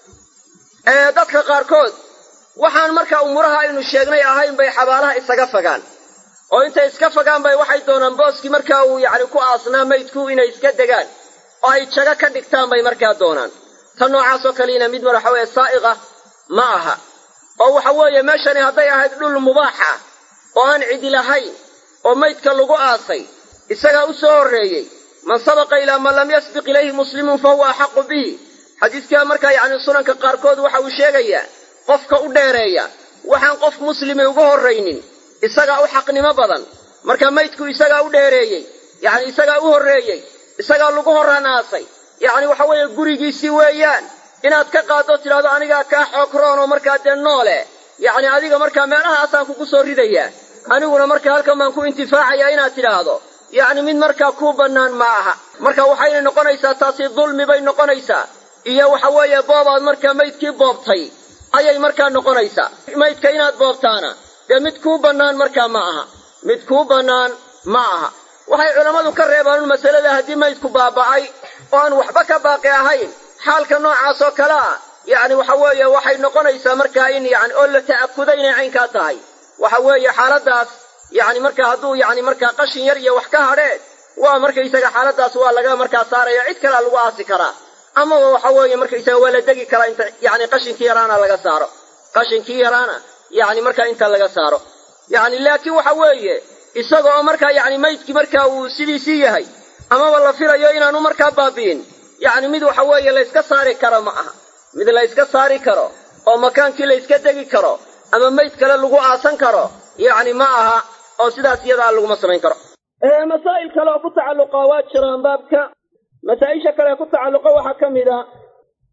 Speaker 2: dadka qaarkood waxaan markaa umuuraha aynu sheegnay ahayn bay xabaalaha isaga fagaan oo intay iska fagaan bay waxay doonaan booskii markaa uu yacni ku aasnaa maydku inay iska degaan oo ay jago ka dhigtaan bay markaa doonaan ta noocaasoo kaliina mid mar waxa weeye saa'iqa ma aha oo waxa weeye meeshani hadday ahayd dhul mubaax ah oo aan cidi lahayn oo maydka lagu aasay isagaa u soo horreeyey man sabaqa ilaa man lam yasbiq ilayhi muslimun fa huwa axaqu bihi xadiiskaa markaa yacni sunanka qaarkood waxa uu sheegayaa qofka u dheereeya waxaan qof muslimi uga horraynin isagaa u xaqnimo badan marka maydku isagaa u dheereeyey yacni isagaa u horreeyey isagaa lagu horraan aasay yacni waxa weeye gurigiisii weeyaan inaad ka qaaddo tidhahdo anigaa kaa xoog-roon oo markaa dee noole yacni adiga markaa meelahaasaan kugu soo ridayaa aniguna markaa halkan baan ku intifaacayaa inaad tidhaahdo yacni mid markaa kuu bannaan ma aha marka waxayna noqonaysaa taasi dulmi bay noqonaysaa iyo waxa weeye boobaad markaa maydkii boobtay ayay markaa noqonaysaa maydka inaad boobtaana dee mid kuu bannaan markaa ma aha mid kuu bannaan ma aha waxay culammadu ka reebaan masalada haddii maydku baaba'ay oo aan waxba ka baaqi ahayn xaalka noocaas oo kale ah yacni waxa weeye waxay noqonaysaa markaa in yani oo la ta'akuda inay caynkaa tahay waxa weeye xaaladaas yacni markaa hadduu yacni markaa qashin yar iyo wax ka hadheen waa markaysaga xaaladaas waa laga markaa saaraya cid kalea lagu aasi karaa amaba waxa weeye markaysaga waa la degi karaa inta yacni qashinkii yaraana laga saaro qashinkii yaraana yacni markaa inta laga saaro yacni laakiin waxa weeye isaga oo markaa yacni maydkii markaa uu sidiisii yahay amaba la filayo inaanu markaa baabi'in yacni mid waxa weeye layska saari karo ma aha mid layska saari karo oo makaankii layska degi karo ama mayd kale lagu aasan karo yacni ma aha oo sidaas iyadaa laguma samayn karo masaa'il kale oo ku tacalluqa waa jiraan baabka masaa-isha kale ku tacalluqa waxaa ka mid a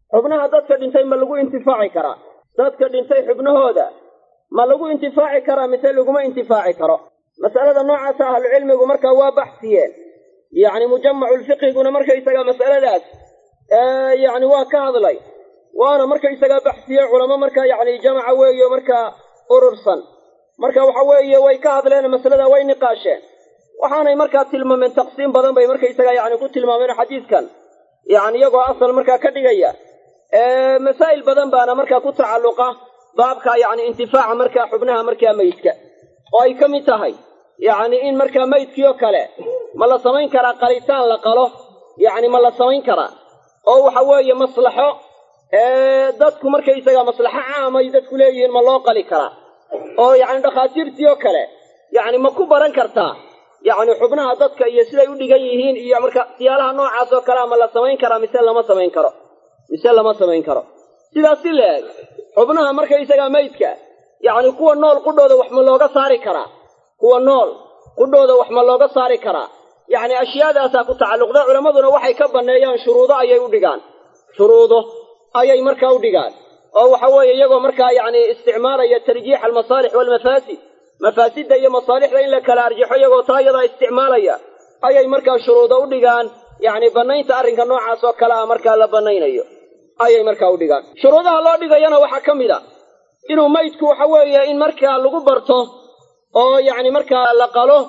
Speaker 2: xubnaha dadka dhintay ma lagu intifaaci karaa dadka dhintay xubnahooda ma lagu intifaaci karaa mise laguma intifaaci karo mas'alada noocaasa ahlucilmigu markaa waa baxsiyeen yacni mujamaculfiqhiguna markaysaga mas'aladaas yacni waa ka hadlay waana markaysagaa baxsiye culamo markaa yacni jamaca weeyo markaa urursan marka waxa weeye way ka hadleen masalada way niqaasheen waxaanay markaa tilmaameen taqsiim badan bay markaysaga yacni ku tilmaameen xadiidkan yacni iyagoo asal markaa ka dhigaya masaa'il badan baana markaa ku tacalluqa baabka yacni intifaaca markaa xubnaha markaa meydka oo ay ka mid tahay yacni in markaa meydkii oo kale ma la samayn karaa qalitaan la qalo yacni ma la samayn karaa oo waxa weeye maslaxo dadku markaysaga maslaxo caamay dadku leeyihiin ma loo qali karaa oo yacni dhakhaatiirtii oo kale yacni ma ku baran kartaa yacni xubnaha dadka iyo siday u dhigan yihiin iyo marka siyaalaha noocaas oo kalea ma la samayn karaa mise lama samayn karo mise lama samayn karo sidaas si la-eg xubnaha markaysagaa meydka yacni kuwa nool qudhooda wax ma looga saari karaa kuwa nool qudhooda wax ma looga saari karaa yacni ashyaadaasaa ku tacalluqda culammaduna waxay ka banneeyaan shuruudo ayay u dhigaan shuruudo ayay markaa u dhigaan oo waxa weeye iyagoo markaa yacni isticmaalaya tarjiixa almasaalix waalmafaasid mafaasidda iyo masaalixda in la kala arjaxo iyagoo taa iyadaa isticmaalaya ayay markaa shuruudo u dhigaan yacni bannaynta arrinka noocaas oo kale ah markaa la bannaynayo ayay markaa u dhigaan shuruudaha loo dhigayana waxaa ka mid a inuu maydku waxa weeye in markaa lagu barto oo yacni markaa la qalo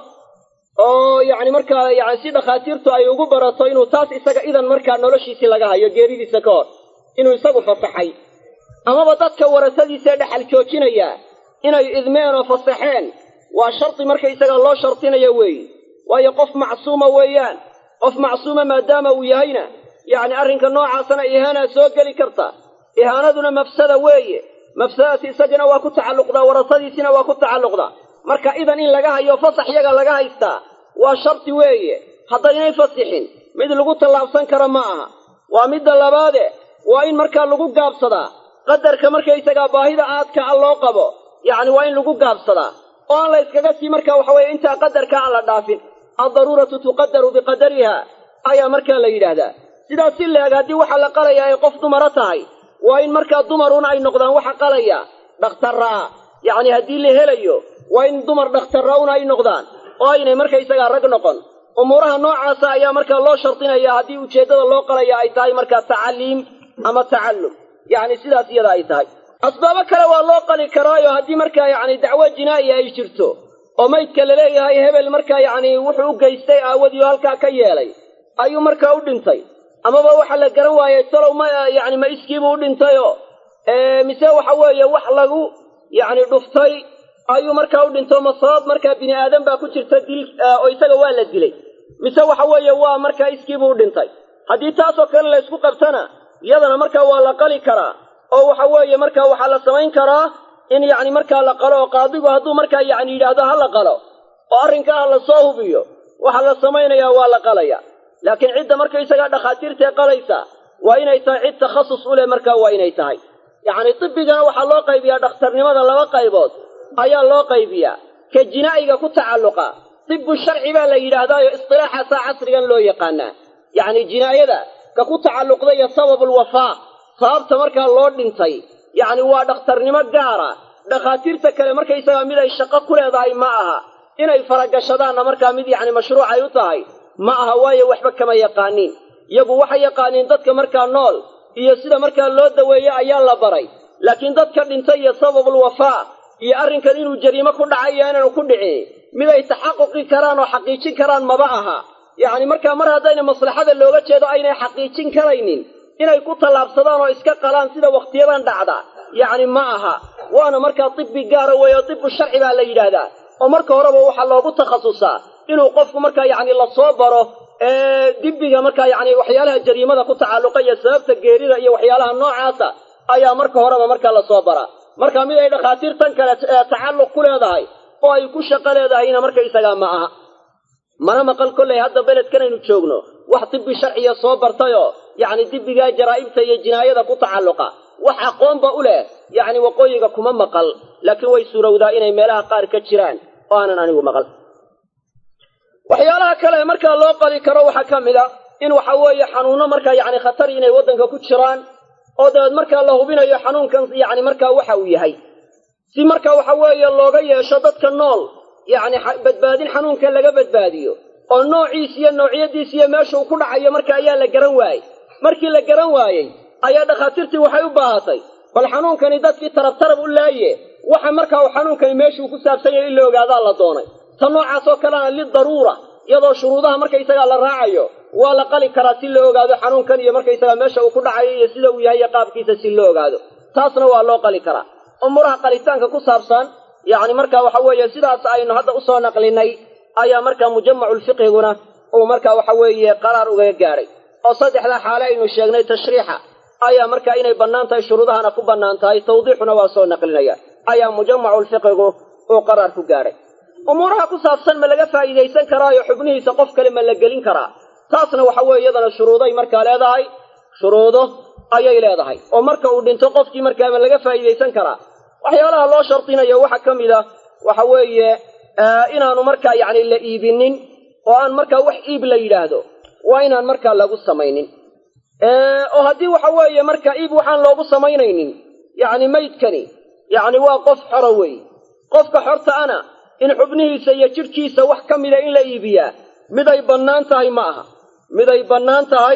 Speaker 2: oo yacni markaa yani si dhakhaatiirtu ay ugu barato inuu taas isaga idan markaa noloshiisii laga hayo geeridiisa ka hor inuu isagu fasaxay amaba dadka warasadiisae dhexal joojinaya inay idmeen oo fasaxeen waa shardi markaysaga loo shardinayo weeye waayo qof macsuuma weeyaan qof macsuuma maadaama uu yahayna yacni arrinka noocaasana ihaanaa soo geli karta ihaanaduna mafsada weeye mafsadadaasi isagana waa ku tacalluqdaa warasadiisina waa ku tacalluqdaa marka idan in laga hayo fasax yaga laga haystaa waa shardi weeye haddaynay fasixin mid lagu tallaabsan karo ma aha waa midda labaade waa in markaa lagu gaabsadaa qadarka markaysagaa baahida aadka a loo qabo yacni waa in lagu gaabsadaa oo aan la yskaga sii markaa waxa weeye intaa qadarka aan la dhaafin addaruuratu tuqadaru biqadariha ayaa markaa la yidhaahdaa sidaas si leeg haddii waxa la qalayaa ay qof dumara tahay waa in markaa dumaruna ay noqdaan waxa qalaya dhakhtarraa yacni haddii la helayo waa in dumar dhakhtarra-una ay noqdaan oo aynay markaysagaa rag noqon umuuraha noocaasa ayaa markaa loo shardinaya haddii ujeeddada loo qalaya ay tahay markaa tacaliim ama tacallum yacni sidaas iyada ay tahay asbaabo kale waa loo qali karaayo haddii markaa yacni dacwo jinaa'iya ay jirto oo maydka laleeyahay hebel markaa yacni wuxuu u geystay aawadii oo halkaa ka yeelay ayuu markaa u dhintay amaba waxa la garan waayey talow ma yacni ma iskiibuu u dhintayoo mise waxa weeye wax lagu yacni dhuftay ayuu markaa u dhinto ma sabab markaa bini aadan baa ku jirta dil oo isaga waa la dilay mise waxa weeye waa markaa iskiibuu u dhintay haddii taasoo kale la ysku qabtana iyadana markaa waa la qali karaa oo waxa weeye markaa waxaa la samayn karaa in yacni markaa la qalo oo qaadigu hadduu markaa yacni yidhaahdo ha la qalo oo arrinkaa la soo hubiyo waxaa la samaynayaa waa la qalaya laakiin cidda markaysagaa dhakhaatiirtae qalaysa waa inay tahay cid takhasus u leh markaa waa inay tahay yacni tibbigana waxaa loo qaybiyaa dhakhtarnimada laba qaybood ayaa loo qaybiyaa ka jinaa'iga ku tacalluqa tibbu sharci baa la yidhaahdaayo istilaaxaasaa casrigan loo yaqaanaa yacni jinaayada ka ku tacalluqda iyo sababulwafaa sababta markaa loo dhintay yacni waa dhakhtarnimo gaara dhakhaatiirta kale markaysagaa mid ay shaqo ku leedahay ma aha inay faragashadaanna markaa mid yacni mashruucay u tahay ma aha waayo waxba kama yaqaaniin iyagu waxay yaqaaniin dadka markaa nool iyo sida markaa loo daweeye ayaa la baray laakiin dadka dhintay iyo sababulwafaa iyo arrinkan inuu jariimo ku dhacay iyo inaanu ku dhicin mid ay taxaquqi karaan oo xaqiijin karaan maba aha yacni markaa mar haddayna maslaxada looga jeedo aynay xaqiijin karaynin inay ku tallaabsadaan oo iska qalaan sida wakhtiyadan dhacda yacni ma aha waana markaa tibbi gaara weeye oo tibbu sharci baa la yidhaahdaa oo marka horeba waxaa loogu takhasusaa inuu qofku markaa yacni lasoo baro dibbiga markaa yacni waxyaalaha jariimada ku tacalluqa iyo sababta geerida iyo waxyaalaha noocaasa ayaa marka horeba markaa lasoo baraa marka mid ay dhakhaatiirtan kale tacalluq ku leedahay oo ay ku shaqo leedahayna markaysagaa ma aha mana maqal kollay hadda beledkanaynu joogno wax tibbi sharciya soo bartayoo yacni dibbigaa jaraa'ibta iyo jinaayada ku tacalluqa wax aqoonba u leh yacni waqooyiga kuma maqal laakiin way suurowdaa inay meelaha qaar ka jiraan oo aanan anigu maqal waxyaalaha kale markaa loo qali karo waxaa ka mid a in waxa weeye xanuunno markaa yacni khatar inay waddanka ku jiraan oo dabeed markaa la hubinayo xanuunkan yacni markaa waxa uu yahay si marka waxa weeye looga yeesho dadka nool yacni badbaadin xanuunkan laga badbaadiyo oo noociis iyo noocyadiis iyo meesha uu ku dhacayo marka ayaa la garan waayey markii la garan waayey ayaa dhakhaatiirtii waxay u baahatay bal xanuunkani dadkii tarab tarab u laaye waxa markaa uu xanuunkani meeshuu ku saabsan yahay in la ogaadaa la doonay ta noocaas oo kalena lidaruura iyadoo shuruudaha markaysagaa la raacayo waa la qali karaa si la ogaado xanuunkan iyo markaysagaa meesha uu ku dhacayo iyo sida uu yahay iyo qaabkiisa si loo ogaado taasna waa loo qali karaa umuuraha qalitaanka ku saabsan yacni marka waxa weeye sidaas aynu hadda usoo naqlinay ayaa markaa mujamaculfiqhiguna uu marka waxa weeye qaraar ugaga gaadhay oo saddexdaa xaale aynu sheegnay tashriixa ayaa marka inay bannaan tahay shuruudahana ku bannaan tahay tawdiixuna waa soo naqlinaya ayaa mujamaculfiqigu uu qaraar ku gaadhay umuuraha ku saabsan ma laga faa'iidaysan karaayo xubnihiisa qof kale ma la gelin karaa taasna waxa weeye iyadana shuruuday markaa leedahay shuruudo ayay leedahay oo marka uu dhinto qofkii markaa ma laga faa'iidaysan karaa waxyaalaha loo shardinayo waxaa ka mid a waxa weeye inaanu markaa yacni la iibinin oo aan markaa wax iib la yidhaahdo waa inaan markaa lagu samaynin oo haddii waxa weeye marka iib waxaan loogu samaynaynin yacni maydkani yacni waa qof xoro weey qofka xorta ana in xubnihiisa iyo jidhkiisa wax ka mida in la iibiyaa miday bannaan tahay ma aha miday bannaan tahay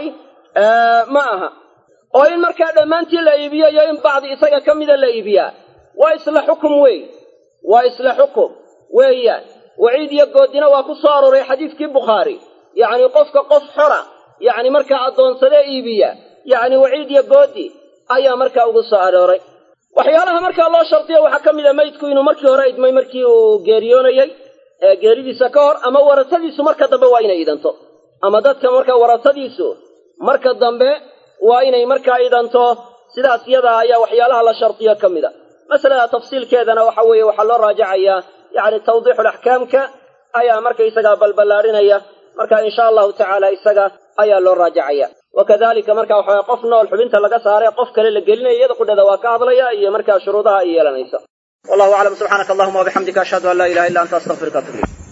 Speaker 2: ma aha oo in markaa dhammaantii la iibiyo iyo in bacdi isaga ka mida la iibiyaa waa isla xukum weey waa isla xukum weeyaan waciid iyo goodina waa ku soo arooray xadiidkii bukhaari yacni qofka qof xora yacni markaa addoonsadee iibiya yacni waciid iyo goodi ayaa markaa ugu soo arooray waxyaalaha markaa loo shardiyo waxaa ka mid a maydku inuu markii hore idmay markii uu geeriyoonayey ee geeridiisa ka hor ama warasadiisu marka dambe waa inay idanto ama dadka markaa warasadiisu marka dambe waa inay markaa idanto sidaas yadaa ayaa waxyaalaha la shardiyo ka mid a masalada tafsiilkeedana waxa weeye waxaa loo raajacayaa yacni tawdiixulaxkaamka ayaa markaysagaa balballaadhinaya marka insha allahu tacaala isaga ayaa loo raajacaya wakadalika marka waxa qof nool xubinta laga saaray qof kale la gelinaya iyada qudheeda waa ka hadlaya iyo markaa shuruudaha ay yeelanaysa wallahu aclam subxaanaka allahuma wabixamdika ashhadu an laa ilaha illa anta astaqfiruka atub ilayk